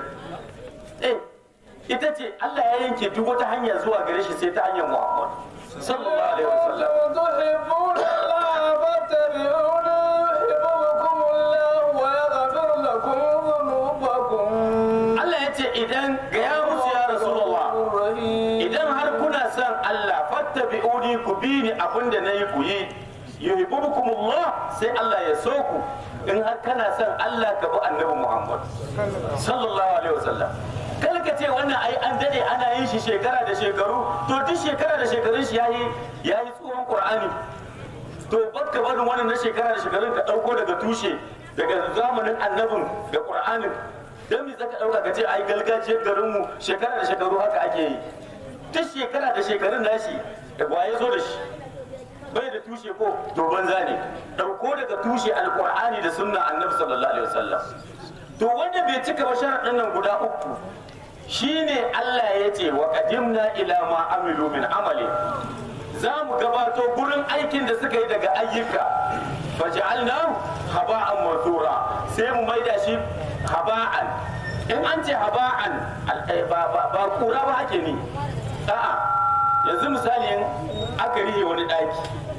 eh ita ce Allah ya yanke duk wata hanya zuwa gare shi sai ta hanyar Muhammad sallallahu alaihi wasallam تحبون الله فاتبعوني يحببكم الله ويغفر لكم ذنوبكم Allah ya ce idan ga ya musu ya Rasulullah الرحيم idan har kuna son Allah fattabi'uni ku bi ni abinda nayi ku yi yuhibbukumullah sai Allah ya so ku in har kana son Allah ka bi annabi Muhammad sallallahu alaihi wasallam kar ka ce wannan ai an dade ana yin shi shekara da shekaru to duk shekara da shekarun shi yayi yayi tsohon Qur'ani to bakka barin wannan na shekara da shekarun ka dauko daga tushe daga zamanin annabin da Qur'anin dan me zaka dauka ka ce ai gargajiyar garin mu shekara da shekaru haka ake yi duk shekara da shekarun nashi da waye zo da shi bai da tushe ko to banza ne dauko daga tushe alqur'ani da sunna annabi sallallahu alaihi wasallam to wanda bai cika ba sharadin nan guda uku shine Allah ya ce wa qadimna ila ma amilu min amali za mu gabato gurin aikin da suka yi daga ayyuka faj'alnahu haba'an mansura sai mu maida shi haba'an in an ce haba'an al- eh, ba ba- ba kura ba ake ni a'a yanzu misali in aka rihe wani daki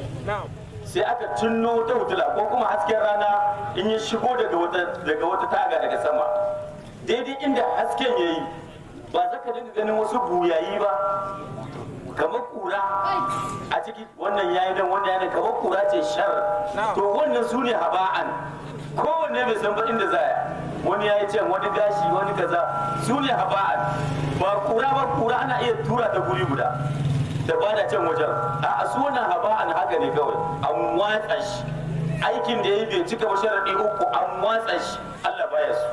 sai aka cinno wata hutula ko kuma hasken rana in ya shigo daga wata daga wata taga daga sama daidai inda hasken yayi ba za ka dinga ganin wasu buyayi ba kamar kura a ciki wannan yayi dan wannan yayi dan kamar kura ce shar to wannan su ne haba'an kowanne bai san ba inda za wani yayi can wani gashi wani kaza su ne haba'an ba kura ba kura ana iya tura ta guri guda da ba da can wajen a su wannan haba'an haka ne kawai an watsa shi aikin da ya bai cika ba sharaɗi uku an watsa shi Allah baya su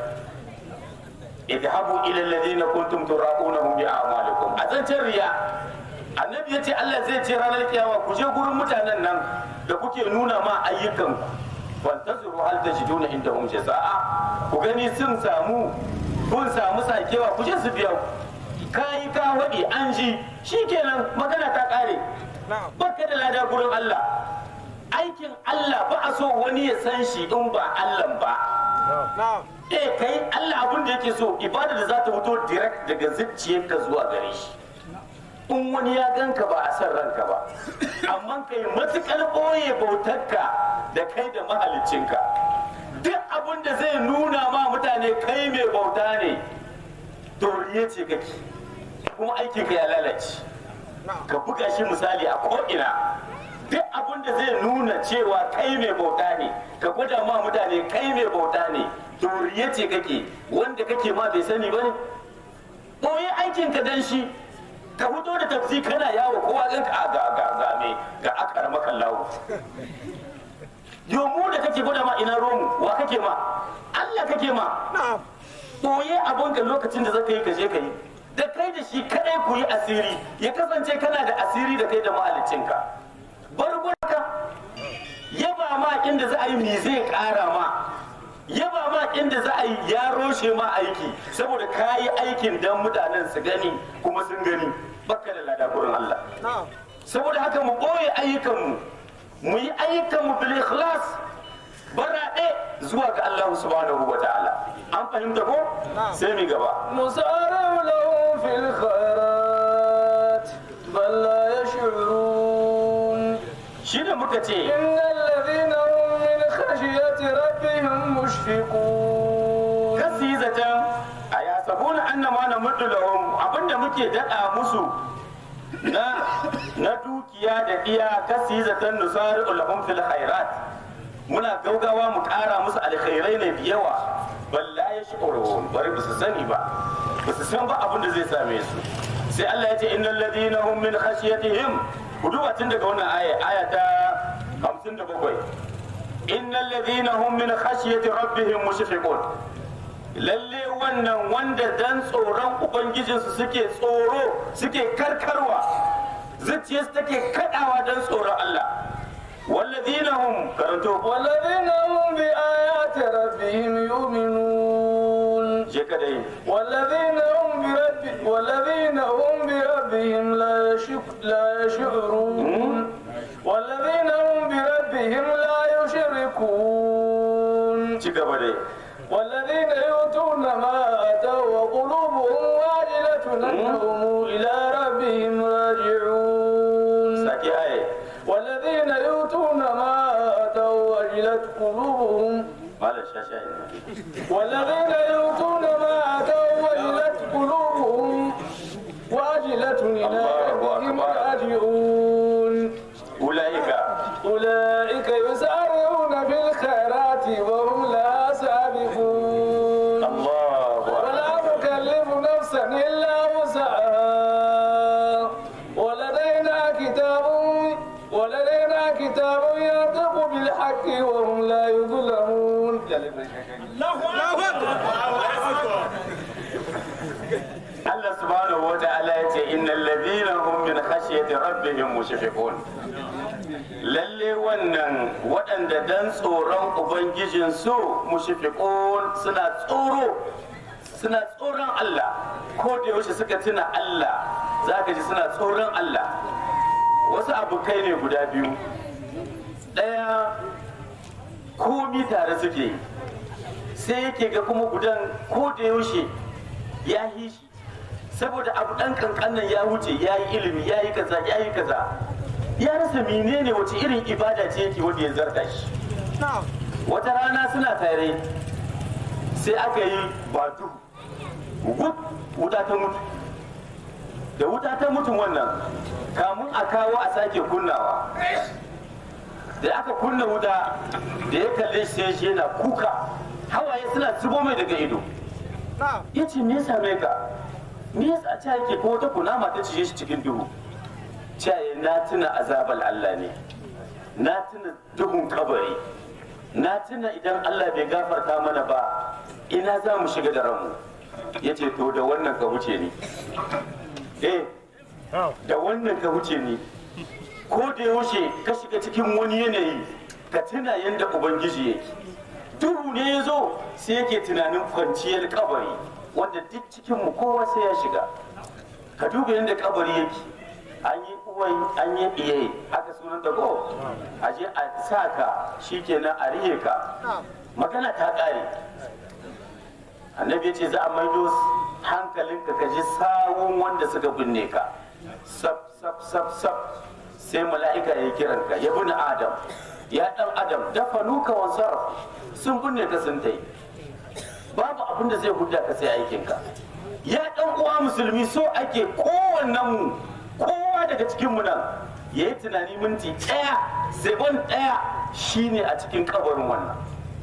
idhabu ila alladhina kuntum tura'unahum bi a'malikum a zancen riya annabi ya ce Allah zai ce ranar kiyama ku je gurin mutanen nan da kuke nuna ma ayyukan fantazuru hal tajiduna indahum jazaa ku gani sun samu kun samu sakewa ku je su biya ku kayi ka waɗi an ji shikenan magana ta ƙare baka da lada gurin Allah aikin Allah ba a so wani ya san shi in ba Allah ba eh kai Allah abin da yake so ibada da za ta fito direct daga zuciyarka zuwa gare shi in wani ya ganka ba a san ranka ba amma kai matukar ɓoye bautarka da kai da mahalicinka duk abin da zai nuna ma mutane kai mai bauta ne to riye ce kake kuma aikinka ya lalace ka buga shi misali a ko'ina duk abin da zai nuna cewa kai mai bauta ne ka gwada ma mutane kai mai bauta ne to riye ce kake wanda kake ma bai sani ba ne ɓoye aikinka dan shi ka fito da tafsi kana yawo kowa zan ka ga ga ga me ga akar makan lawo yo mu da kake gwada ma ina romu wa kake ma Allah kake ma ɓoye abinka lokacin da zaka yi ka je ka yi da kai da shi kadai ku yi asiri ya kasance kana da asiri da kai da mahaliccinka bar gurka yaba ma inda za a yi me zai kara ma yaba ma inda za a yi ya roshe ma aiki saboda ka yi aikin dan mutanen su gani kuma sun gani baka da lada gurin Allah saboda haka mu ɓoye ayyukanmu mu yi ayyukanmu bil ikhlas baraɗe zuwa ga Allah subhanahu wa ta'ala an fahimta ko sai mi gaba نسارع لهم في الخيرات بل لا يشعرون shi da muka ce إن الذين هم من خشية ربهم مشفقون kasi yi zaton a ya sabuna annama na mutu lahum abinda muke daɗa musu na na dukiya da iya kasi yi zaton nusari lahum fil khairat muna gaugawa mu ƙara musu alkhairai ne da yawa balla ya shi bari ba su sani ba ba su san ba abin da zai same su sai Allah ya ce innal ladina hum min khashyatihim ku duba tun daga wannan aya aya ta 57 innal ladina hum min khashyati rabbihim mushfiqun lalle wannan wanda dan tsoron ubangijinsu suke tsoro suke karkarwa zuciyarsu take kadawa dan tsoron Allah walladina hum karanto والذين هم بآيات ربهم يؤمنون je ka dai والذين هم برب والذين هم بربهم لا يشك لا يشعرون والذين هم بربهم لا يشركون ci gaba dai والذين يؤتون ما آتوا وقلوبهم واجلة أنهم إلى ربهم راجعون saki aye والذين يؤتون ما آتوا وجلت قلوبهم malam shasha والذين يؤتون ما آتوا وجلت قلوبهم واجلة إلى الله ربهم أكبر. راجعون ulaika أولئك يسارعون في الخيرات وهم لا سابقون Allahu akbar ولا نكلف نفسا إلا وسعها ولدينا كتاب ولدينا كتاب ينطق بالحق وهم لا يظلمون Allah subhanahu wa ta'ala ya ce innal ladina hum min khashyati rabbihim mushfiqun lalle wannan waɗanda dan tsoron ubangijin su mushfiqun suna tsoro suna tsoron Allah ko da yaushe suka tuna Allah zaka ji suna tsoron Allah wasu abokai ne guda biyu ɗaya komi tare suke yi sai yake ga kuma gudan ko da yaushe ya yi shi saboda abu dan kankanan ya wuce ya yi ilimi ya yi kaza ya yi kaza ya rasa menene wace irin ibada ce yake wanda ya zarta shi wata rana suna tare sai aka yi batu gub wuta ta mutu da wuta ta mutu wannan kamun a kawo a sake kunnawa da aka kunna wuta da ya kalle shi sai shi yana kuka hawaye suna zubo mai daga ido ya ce me ya same ka me yasa ta yake ko wata kunama ta cije shi cikin duhu caye na tuna azabal Allah ne na tuna duhun kabari na tuna idan Allah bai gafarta mana ba ina za mu shiga da ranmu ya ce to da wannan ka wuce ni eh da wannan ka wuce ni ko da yaushe ka shiga cikin wani yanayi ka tuna yadda ubangiji yake duhu ne ya zo sai yake tunanin kwanciyar kabari wanda duk cikin mu kowa sai ya shiga ka duba yadda kabari yake an yi uwai an yi iyaye haka sunan da ko a je a sa ka shikenan a rihe ka magana ta kare annabi ya ce za a maido hankalinka ka ji sawun wanda suka binne ka sab sab sab sab sai mala'ika ya kiran ka ya bin adam ya dan adam dafa nuka wa sarraf sun binne ka sun tai babu abin da zai hudda ka sai aikin ka ya dan uwa musulmi so ake kowannen mu kowa daga cikin mu nan ya yi tunani minti ɗaya sekon ɗaya shine a cikin kabarin wannan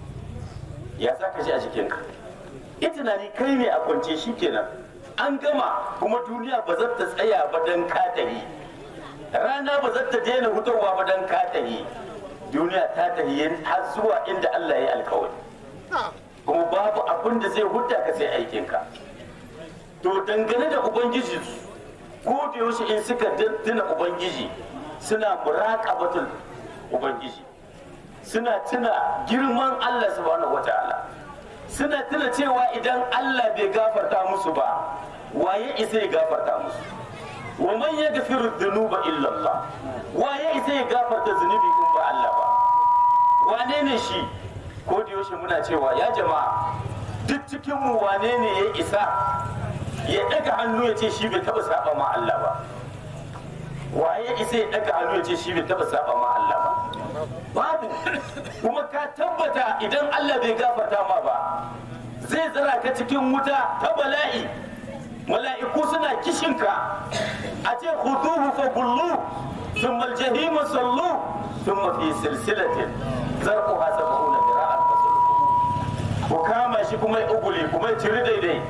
ya za ka ji a jikinka yi tunani kai ne a kwance shi kenan an gama kuma duniya ba za ta tsaya ba don katahi rana ba za ta daina hutarwa ba don katahi duniya ta tahi har zuwa inda Allah ya yi alkawari kuma babu abin da zai hudda ka sai aikinka to dangane da ubangiji ko da yaushe in suka tuna ubangiji suna muraqabatul ubangiji suna tuna girman Allah subhanahu wataala suna tuna cewa idan Allah bai gafarta musu ba waye isa ya gafarta musu wa man yaghfiru dhunuba illa Allah waye isa ya gafarta zunubi in ba Allah ba wane ne shi ko da yaushe muna cewa ya jama'a duk cikin mu wane ne ya isa ya daga hannu ya ce shi bai taba saba ma Allah ba waye isa ya daga hannu ya ce shi bai taba saba ma Allah ba babu kuma ka tabbata idan Allah bai gafarta ma ba zai tsara ka cikin wuta ta bala'i mala'iku suna kishinka a ce khuduhu fa kullu thumma al-jahim sallu thumma fi silsilatin zarquha sab'una dira'an fasulku ku kama shi kuma ya ugule kuma ya ciri daidai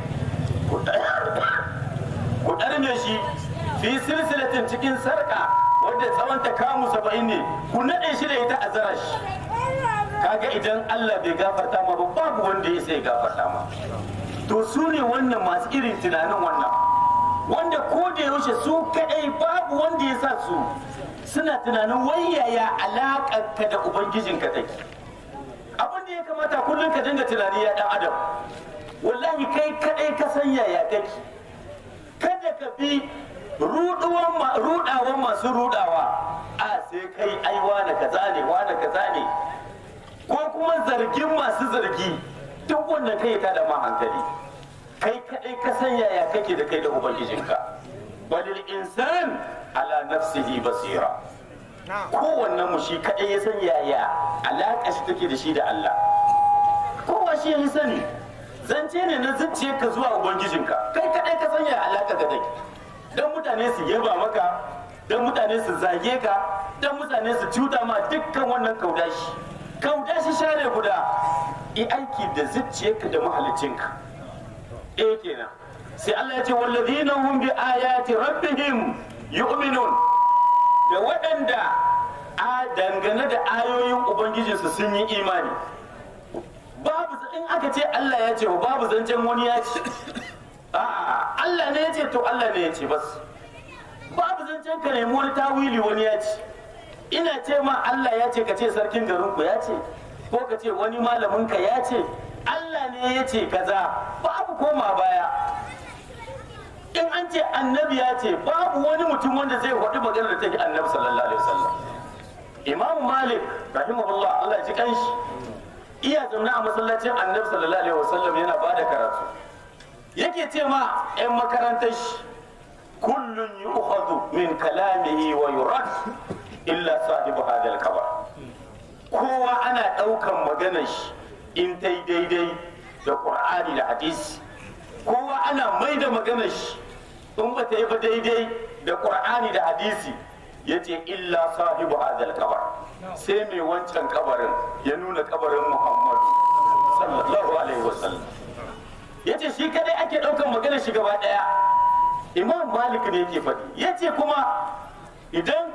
ku ɗarme shi fi silsilatin cikin sarka wadda tsawon ta kamu saba'in ne ku naɗe shi da ita a zara shi kaga idan Allah bai gafarta ma ba babu wanda ya sai gafarta ma to su ne wannan masu irin tunanin wannan wanda ko da yaushe su kadai babu wanda ya sa su suna tunanin wayaya alaƙar ka da ubangijinka take abin da ya kamata kullum ka dinga tunani ya dan adam wallahi kai kadai ka san yaya kake kada ka bi rudawan masu rudawa a sai kai ai wane kaza ne wane kaza ne ko kuma zargin masu zargi duk wannan kai ta da ma hankali kai kadai ka san yaya kake da kai da ubangijinka balil insan ala nafsihi basira kowanne mu shi kadai ya san yaya alaƙa shi take da shi da Allah kowa shi ya sani zance ne na zuciyarka zuwa ubangijinka kai kadai ka san yaya alaƙa ga take dan mutane su yaba maka dan mutane su zage ka dan mutane su cuta ma dukkan wannan kaudashi kaudashi share guda i aiki da zuciyarka da mahalicinka eh kenan sai Allah ya ce wallazina hum bi ayati rabbihim yu'minun da waɗanda a dangane da ayoyin ubangijinsu sun yi imani babu in aka ce Allah ya ce babu zancen wani ya ce a'a Allah ne ya ce to Allah ne ya ce bas babu zancen ka nemi wani tawili wani ya ce ina ce ma Allah ya ce ka ce sarkin garinku ya ce ko ka ce wani malamin ka ya ce Allah ne ya ce kaza babu koma baya in an ce annabi ya ce babu wani mutum wanda zai faɗi maganar da take annabi sallallahu alaihi wasallam imam malik rahimahullah Allah ya ji kanshi iya zaune a masallacin annabi sallallahu alaihi wasallam yana ba da karatu yake ce ma 'yan makarantar shi kullun yu'khadhu min kalamihi wa yurad illa sahibu hadal kabar kowa ana ɗaukan maganar shi in ta yi daidai da qur'ani da hadisi kowa ana mai da maganar shi in ba ta yi ba daidai da qur'ani da hadisi yace illa sahibu hadal kabar sai mai wancan kabarin ya nuna kabarin muhammadu sallallahu alaihi wasallam yace shi kadai ake ɗaukan maganar shi gaba ɗaya imam malik ne yake faɗi yace kuma idan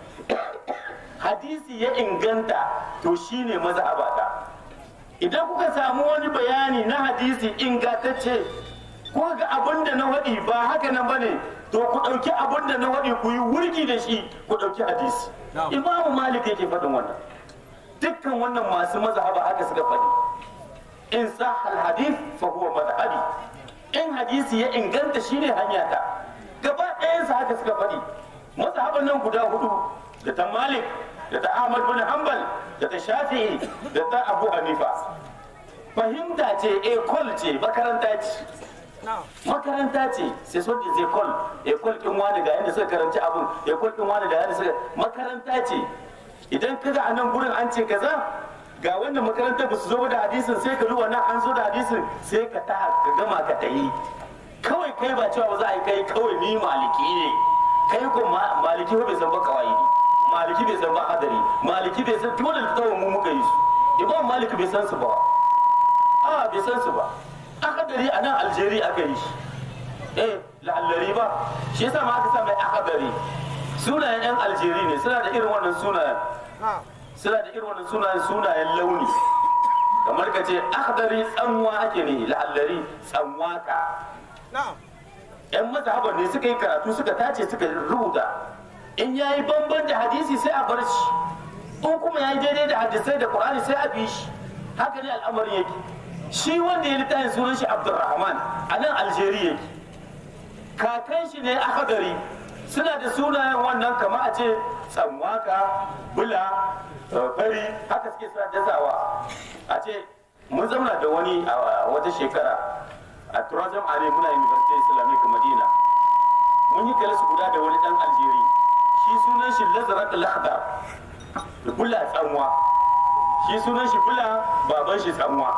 hadisi ya inganta to shine mazhabata idan kuka samu wani bayani na hadisi ingantacce ko ga abin da na waɗi ba haka nan bane to ku ɗauki abin da na waɗi ku yi wurgi da shi ku ɗauki hadisi imamu malik yake faɗin wannan dukkan wannan masu mazhaba haka suka faɗi in sahal hadith fa huwa madhhabi in hadisi ya inganta shine hanya ta gaba ɗayansa haka suka faɗi mazhaban nan guda hudu da ta malik da ta ahmad bin hanbal da ta shafi'i da ta abu hanifa fahimta ce ekol ce makaranta ce makaranta ce sai so da ekol ekol kin wani ga yadda suka karanci abun ekol kin wani ga yadda suka makaranta ce idan kaga a nan gurin an ce kaza ga wannan makarantar ba su zo da hadisin sai ka duba nan an zo da hadisin sai ka ta ka gama ka tayi kawai kai ba cewa ba za a yi kai kawai ni maliki ne kai ko maliki ba bai san ba kawai ne maliki bai san ba hadari maliki bai san dole da kawai mu muka yi su imam maliki bai san su ba a bai san su ba akadari a nan algeria aka yi shi eh la'allari ba shi yasa ma aka sa mai akadari sunayen yan algeria ne suna da irin wannan sunayen suna da irin wannan sunayen sunayen launi kamar ka ce akhdari tsanwa ake ne la'allari tsanwaka yan mazhaban ne suka yi karatu suka tace suka rubuta in yayi bamban da hadisi sai a bar shi in kuma yayi daidai da hadisai da qur'ani sai a bi shi haka ne al'amarin yake shi wanda ya littafin sunan shi abdurrahman a nan algeria yake kakan shi ne akhdari suna da sunayen wannan kama a ce tsanwaka bula fari haka suke suna dasawa a ce mun zauna da wani a wata shekara a turazam are muna university islamic madina mun yi kalasu guda da wani dan aljeri shi sunan shi lazarat al-akhdar bula tsanwa shi sunan shi bula baban shi tsanwa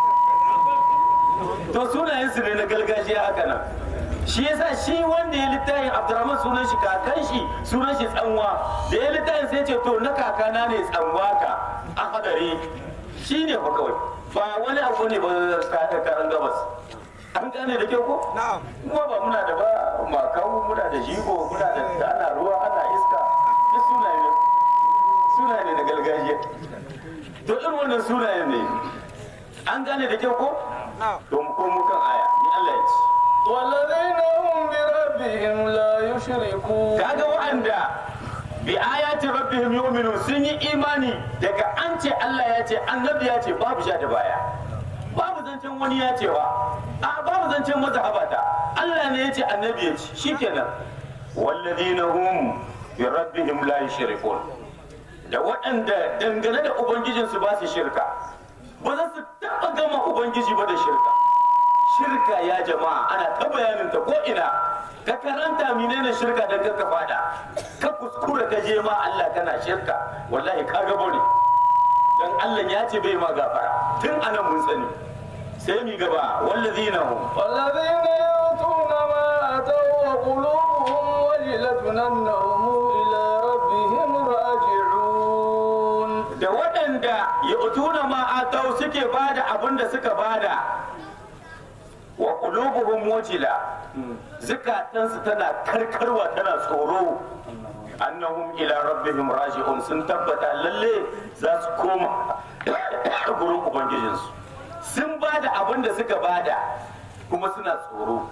to sunayen su ne na gargajiya haka nan shi yasa shi wanda ya littafin abdurrahman sunan shi kakan shi sunan shi tsanwa da ya littafin sai ce to na kakana ne tsanwa ka a hadari shi ne fa kawai ba wani abu ne ba karan gabas an gane da kyau ko kuma ba muna da ba makawu muna da jigo muna da ana ruwa ana iska duk sunaye ne sunaye ne na gargajiya to irin wannan sunayen ne an gane da kyau ko to mu komo kan aya ni Allah ya ce والذين هم بربهم لا يشركون kaga wa'anda bi ayati rabbihim yu'minun sun yi imani daga an ce Allah ya ce annabi ya ce babu sha da baya babu zancen wani ya cewa a babu zancen mazhabata Allah ne ya ce annabi ya ce shikenan walladina hum bi rabbihim la yushrikun da waɗanda dangane da ubangijinsu ba su shirka ba za su taɓa gama ubangiji ba da shirka shirka ya jama'a ana ta bayanin ta ko ina ka karanta menene shirka dan ka fada ka kuskura ka je ma Allah kana shirka wallahi ka gabo ne dan Allah ya ce bai ma gafara tun anan mun sani sai mi gaba wallazina hum والذين يؤتون ما أتوا وقلوبهم وجلة أنهم إلى ربهم راجعون da waɗanda ya utuna ma atau suke bada abin da suka bada wa qulubuhum wajila zukatansu tana karkarwa tana tsoro annahum ila rabbihim raji'un sun tabbata lalle za su koma gurin ubangijinsu sun bada abin da suka bada kuma suna tsoro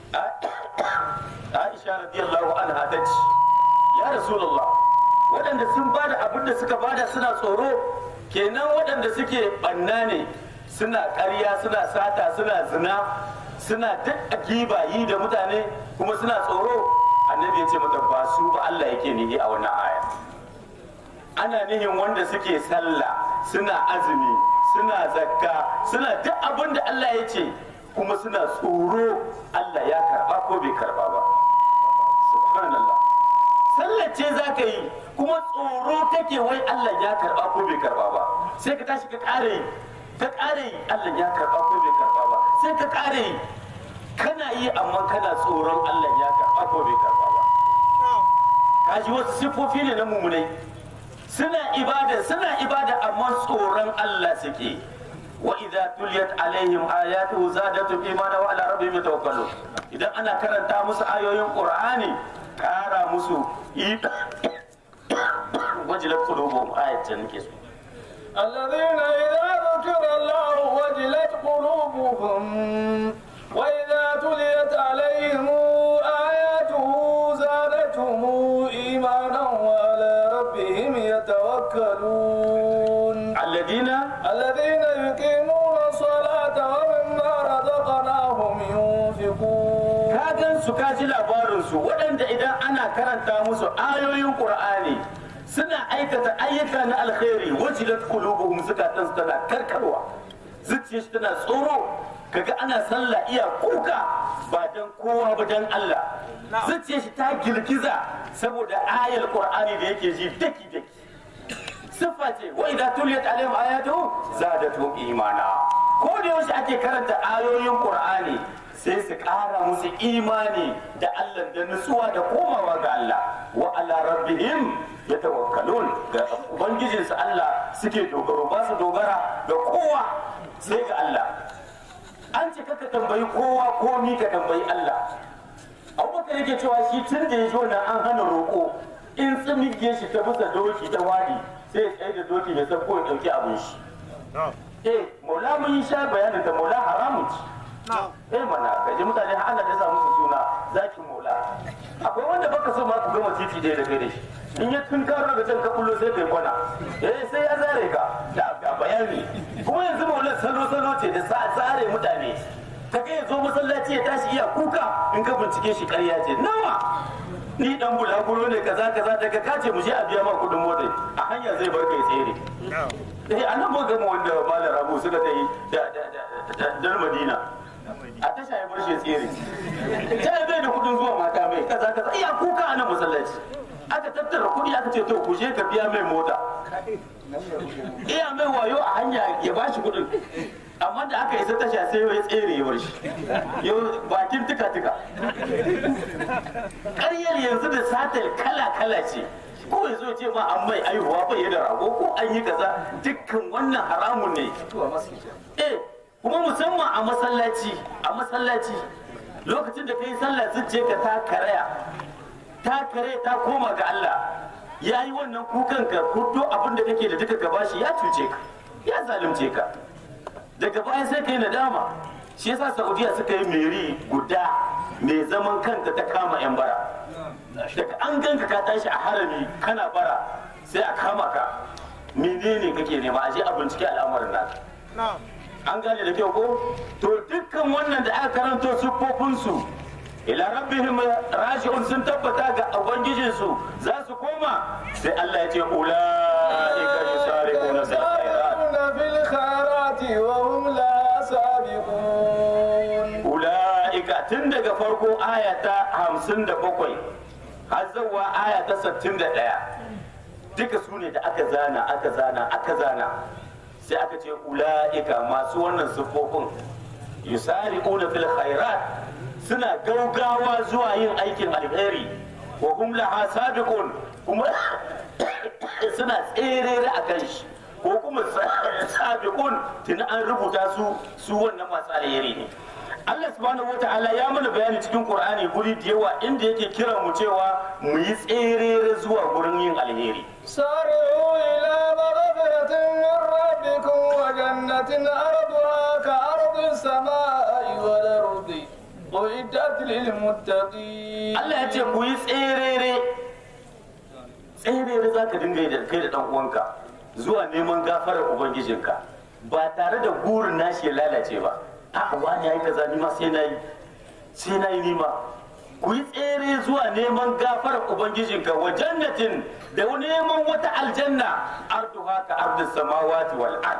Aisha radiyallahu anha ta ce ya rasulullah waɗanda sun bada abin da suka bada suna tsoro kenan waɗanda suke ɓanna ne suna ƙarya suna sata suna zina suna duk giba yi da mutane kuma suna tsoro annabi ya ce mata ba su ba Allah yake nihi a wannan aya ana nihin wanda suke sallah suna azumi suna zakka suna duk abin da Allah ya ce kuma suna tsoro Allah ya karba ko bai karba ba subhanallah sallar ce za ka yi kuma tsoro kake wai Allah ya karba ko bai karba ba sai ka tashi ka ƙara yi ka ƙara yi Allah ya karba ko bai karba ba sai ka ƙara yi kana yi amma kana tsoron Allah ya karba ko bai karba ba kaji wasu siffofi ne na mummunai suna ibada suna ibada amma tsoron Allah suke wa idza tuliyat alaihim ayatuhu zadatu imana wa ala rabbihim yatawakkalun idan ana karanta musu ayoyin qur'ani kara musu wajilat qulubuhum ayatan nake so الذين إذا ذكر الله وجلت قلوبهم وإذا تليت عليهم آياته زادتهم إيمانا وعلى ربهم يتوكلون alladina الذين يقيمون الصلاة ومما رزقناهم ينفقون ka gan su ka ji labarin su waɗanda idan ana karanta musu ayoyin qur'ani suna aikata ayyuka na alkhairi wajilat qulubuhum zukatan su tana karkarwa zuciyar shi tana tsoro kaga ana sallah iya kuka ba dan kowa ba dan Allah zuciyar shi ta girgiza saboda ayar qur'ani da yake ji daki daki siffa ce wa idza tuliyat alaihim ayatu zadatuhum imana ko da yaushe ake karanta ayoyin qur'ani sai su ƙara musu imani da Allah da nutsuwa da komawa ga Allah wa ala rabbihim yatawakkalun ga ubangijinsu Allah suke dogaro ba su dogara ga kowa sai ga Allah an ce kaka tambayi kowa komi ka tambayi Allah abubakar yake cewa shi tun da ya ji wannan an hana roƙo in tsimige shi ta bisa doki ta wadi sai ya tsaye da doki mai san ko ya ɗauki abin shi eh maula mun yi sha bayanin da maula haramun ci eh mana kaji mutane har ana da sa musu suna zakin maula akwai wanda baka so ma ku gama titi ɗaya da kai da shi in ya tun karo daga can ka kullo sai kai kwana eh sai ya zare ka da ga bayani kuma yanzu maula salo salo ce da sa zare mutane ta kai zo masallaci ya tashi iya kuka in ka bincike shi ƙarya ce nawa ni dan bulaguro ne kaza kaza daga kace mu je a biya ma kuɗin mota a hanya zai bar kai tsere eh an nan gama wanda malam rabu suka ta yi da dar madina a tasha ya bar shi tsere ta bai da kudin zuwa mata mai kaza kaza iya kuka a nan masallaci aka tattara kudi aka ce to ku je ka biya mai mota iya mai wayo a hanya ya ba shi kudin amma da aka isa tasha sai ya tsere ya bar shi yau bakin tuka tuka ƙaryar yanzu da satar kala kala ce ko ya zo ce ma an mai aihuwa bai da rago ko an yi kaza dukkan wannan haramun ne eh kuma musamman a masallaci a masallaci lokacin da kai sallah zuciya ka ta karaya ta kare ta koma ga Allah ya yi wannan kukan ka kudo abin da kake da duka gaba shi ya cuce ka ya zalunce ka daga baya sai kai nadama shi yasa saudiya suka yi meri guda mai zaman kanta ta kama yan bara daga an ganka ka tashi a harami kana bara sai a kama ka menene kake nema a je a bincike al'amarin naka an gane da kyau ko to dukkan wannan da aka karanto siffofinsu ila rabbihim raji'un sun tabbata ga ubangijinsu za su koma sai Allah ya ce ulaika yusariquna fil khairat في الخيرات وهم لا سابقون ulaika tun daga farko aya ta 57 har zuwa aya ta 61 duka su ne da aka zana aka zana aka zana sai aka ce ula'ika masu wannan siffofin yusari'una fil khairat suna gaugawa zuwa yin aikin alheri wa hum laha sabiqun kuma suna tserere a kan shi ko kuma sabiqun tun an rubuta su su wannan masu alheri ne Allah subhanahu wata'ala ya mana bayani cikin Qur'ani guri da yawa inda yake kira mu cewa mu yi tserere zuwa gurin yin alheri سارعوا إلى مغفرة من ربكم وجنة أرضها كأرض السماء والأرض أعدت للمتقين Allah ya ce ku yi tserere tserere za ka dinga yi da kai da ɗan uwanka zuwa neman gafarar ubangijinka ba tare da gurin nashi ya lalace ba a wani ya yi kaza ni ma sai na yi sai na yi nima ku yi tsere zuwa neman gafarar ubangijinka wa jannatin da neman wata aljanna arduha ka ardis samawati wal ard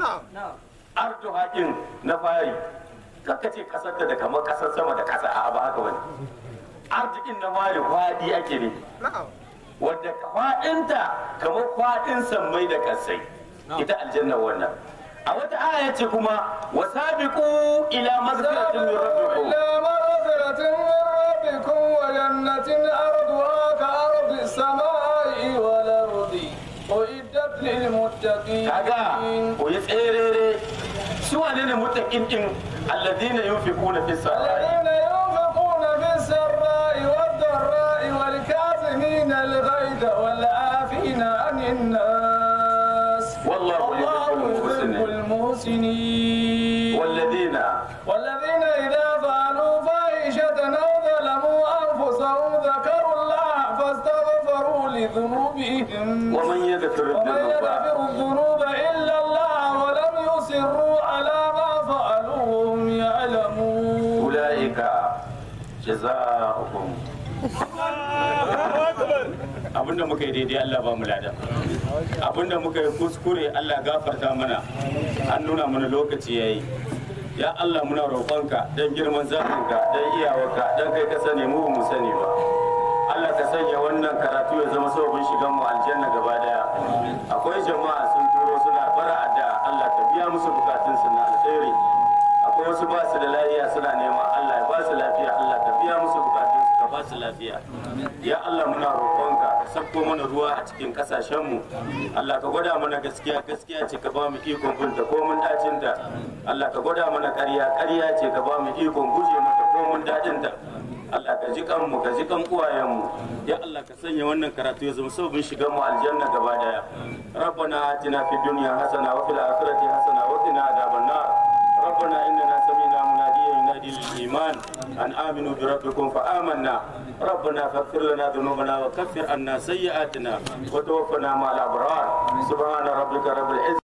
arduha din na fari kaka ce kasar da kamar kasar sama da kasa a ba haka wani arzikin na fari kwadi ake ne wadda kwaɗinta kamar kwaɗin sammai da kasai ita aljanna wannan a wata aya ce kuma wasabiqu ila mazkaratin min rabbikum إلى مغفرة من ربكم وجنة أرضها كأرض السماء والأرض أعدت للمتقين kaga ku yi tserere su wane ne mutakin din alladhina yunfiquna fi sarai الذين ينفقون في السراء والضراء والكاظمين الغيظ والعافين عن الناس والله يحب والله يحب المحسنين والذين والذين إذا فعلوا فاحشة أو ظلموا أنفسهم ذكروا الله فاستغفروا لذنوبهم ومن يغفر ومن الذنوب يغفر الذنوب إلا الله ولم يصروا على ما فعلوا وهم يعلمون أولئك جزاؤهم abinda muka yi daidai Allah ba mu lada abinda muka yi kuskure Allah gafarta mana an nuna mana lokaci yayi ya Allah muna roƙonka dan girman zafinka dan iyawarka dan kai ka sani mu ba mu sani ba Allah ka sanya wannan karatu ya zama sababin shigan mu aljanna gaba daya akwai jama'a sun turo suna bara addu'a Allah ka biya musu bukatun su na alheri akwai wasu ba su da lafiya suna neman Allah ya ba su lafiya Allah ka biya musu bukatun su ka ba su lafiya ya Allah muna roƙonka ka sabko mana ruwa a cikin kasashen mu Allah ka gwada mana gaskiya gaskiya ce ka ba mu ikon binta ko mun dacin ta Allah ka gwada mana ƙarya ƙarya ce ka ba mu ikon guje mata ko mun dacin ta Allah ka ji kanmu ka ji kan uwayenmu ya Allah ka sanya wannan karatu ya zama sababin shigan mu aljanna gaba daya rabbana atina fid dunya hasana wa fil akhirati hasana wa qina adhaban nar ربنا إننا سمعنا مناديا ينادي للإيمان أن آمنوا بربكم فآمنا ربنا فاغفر لنا ذنوبنا وكفر عنا سيئاتنا وتوفنا مع الأبرار سبحان ربك رب العزة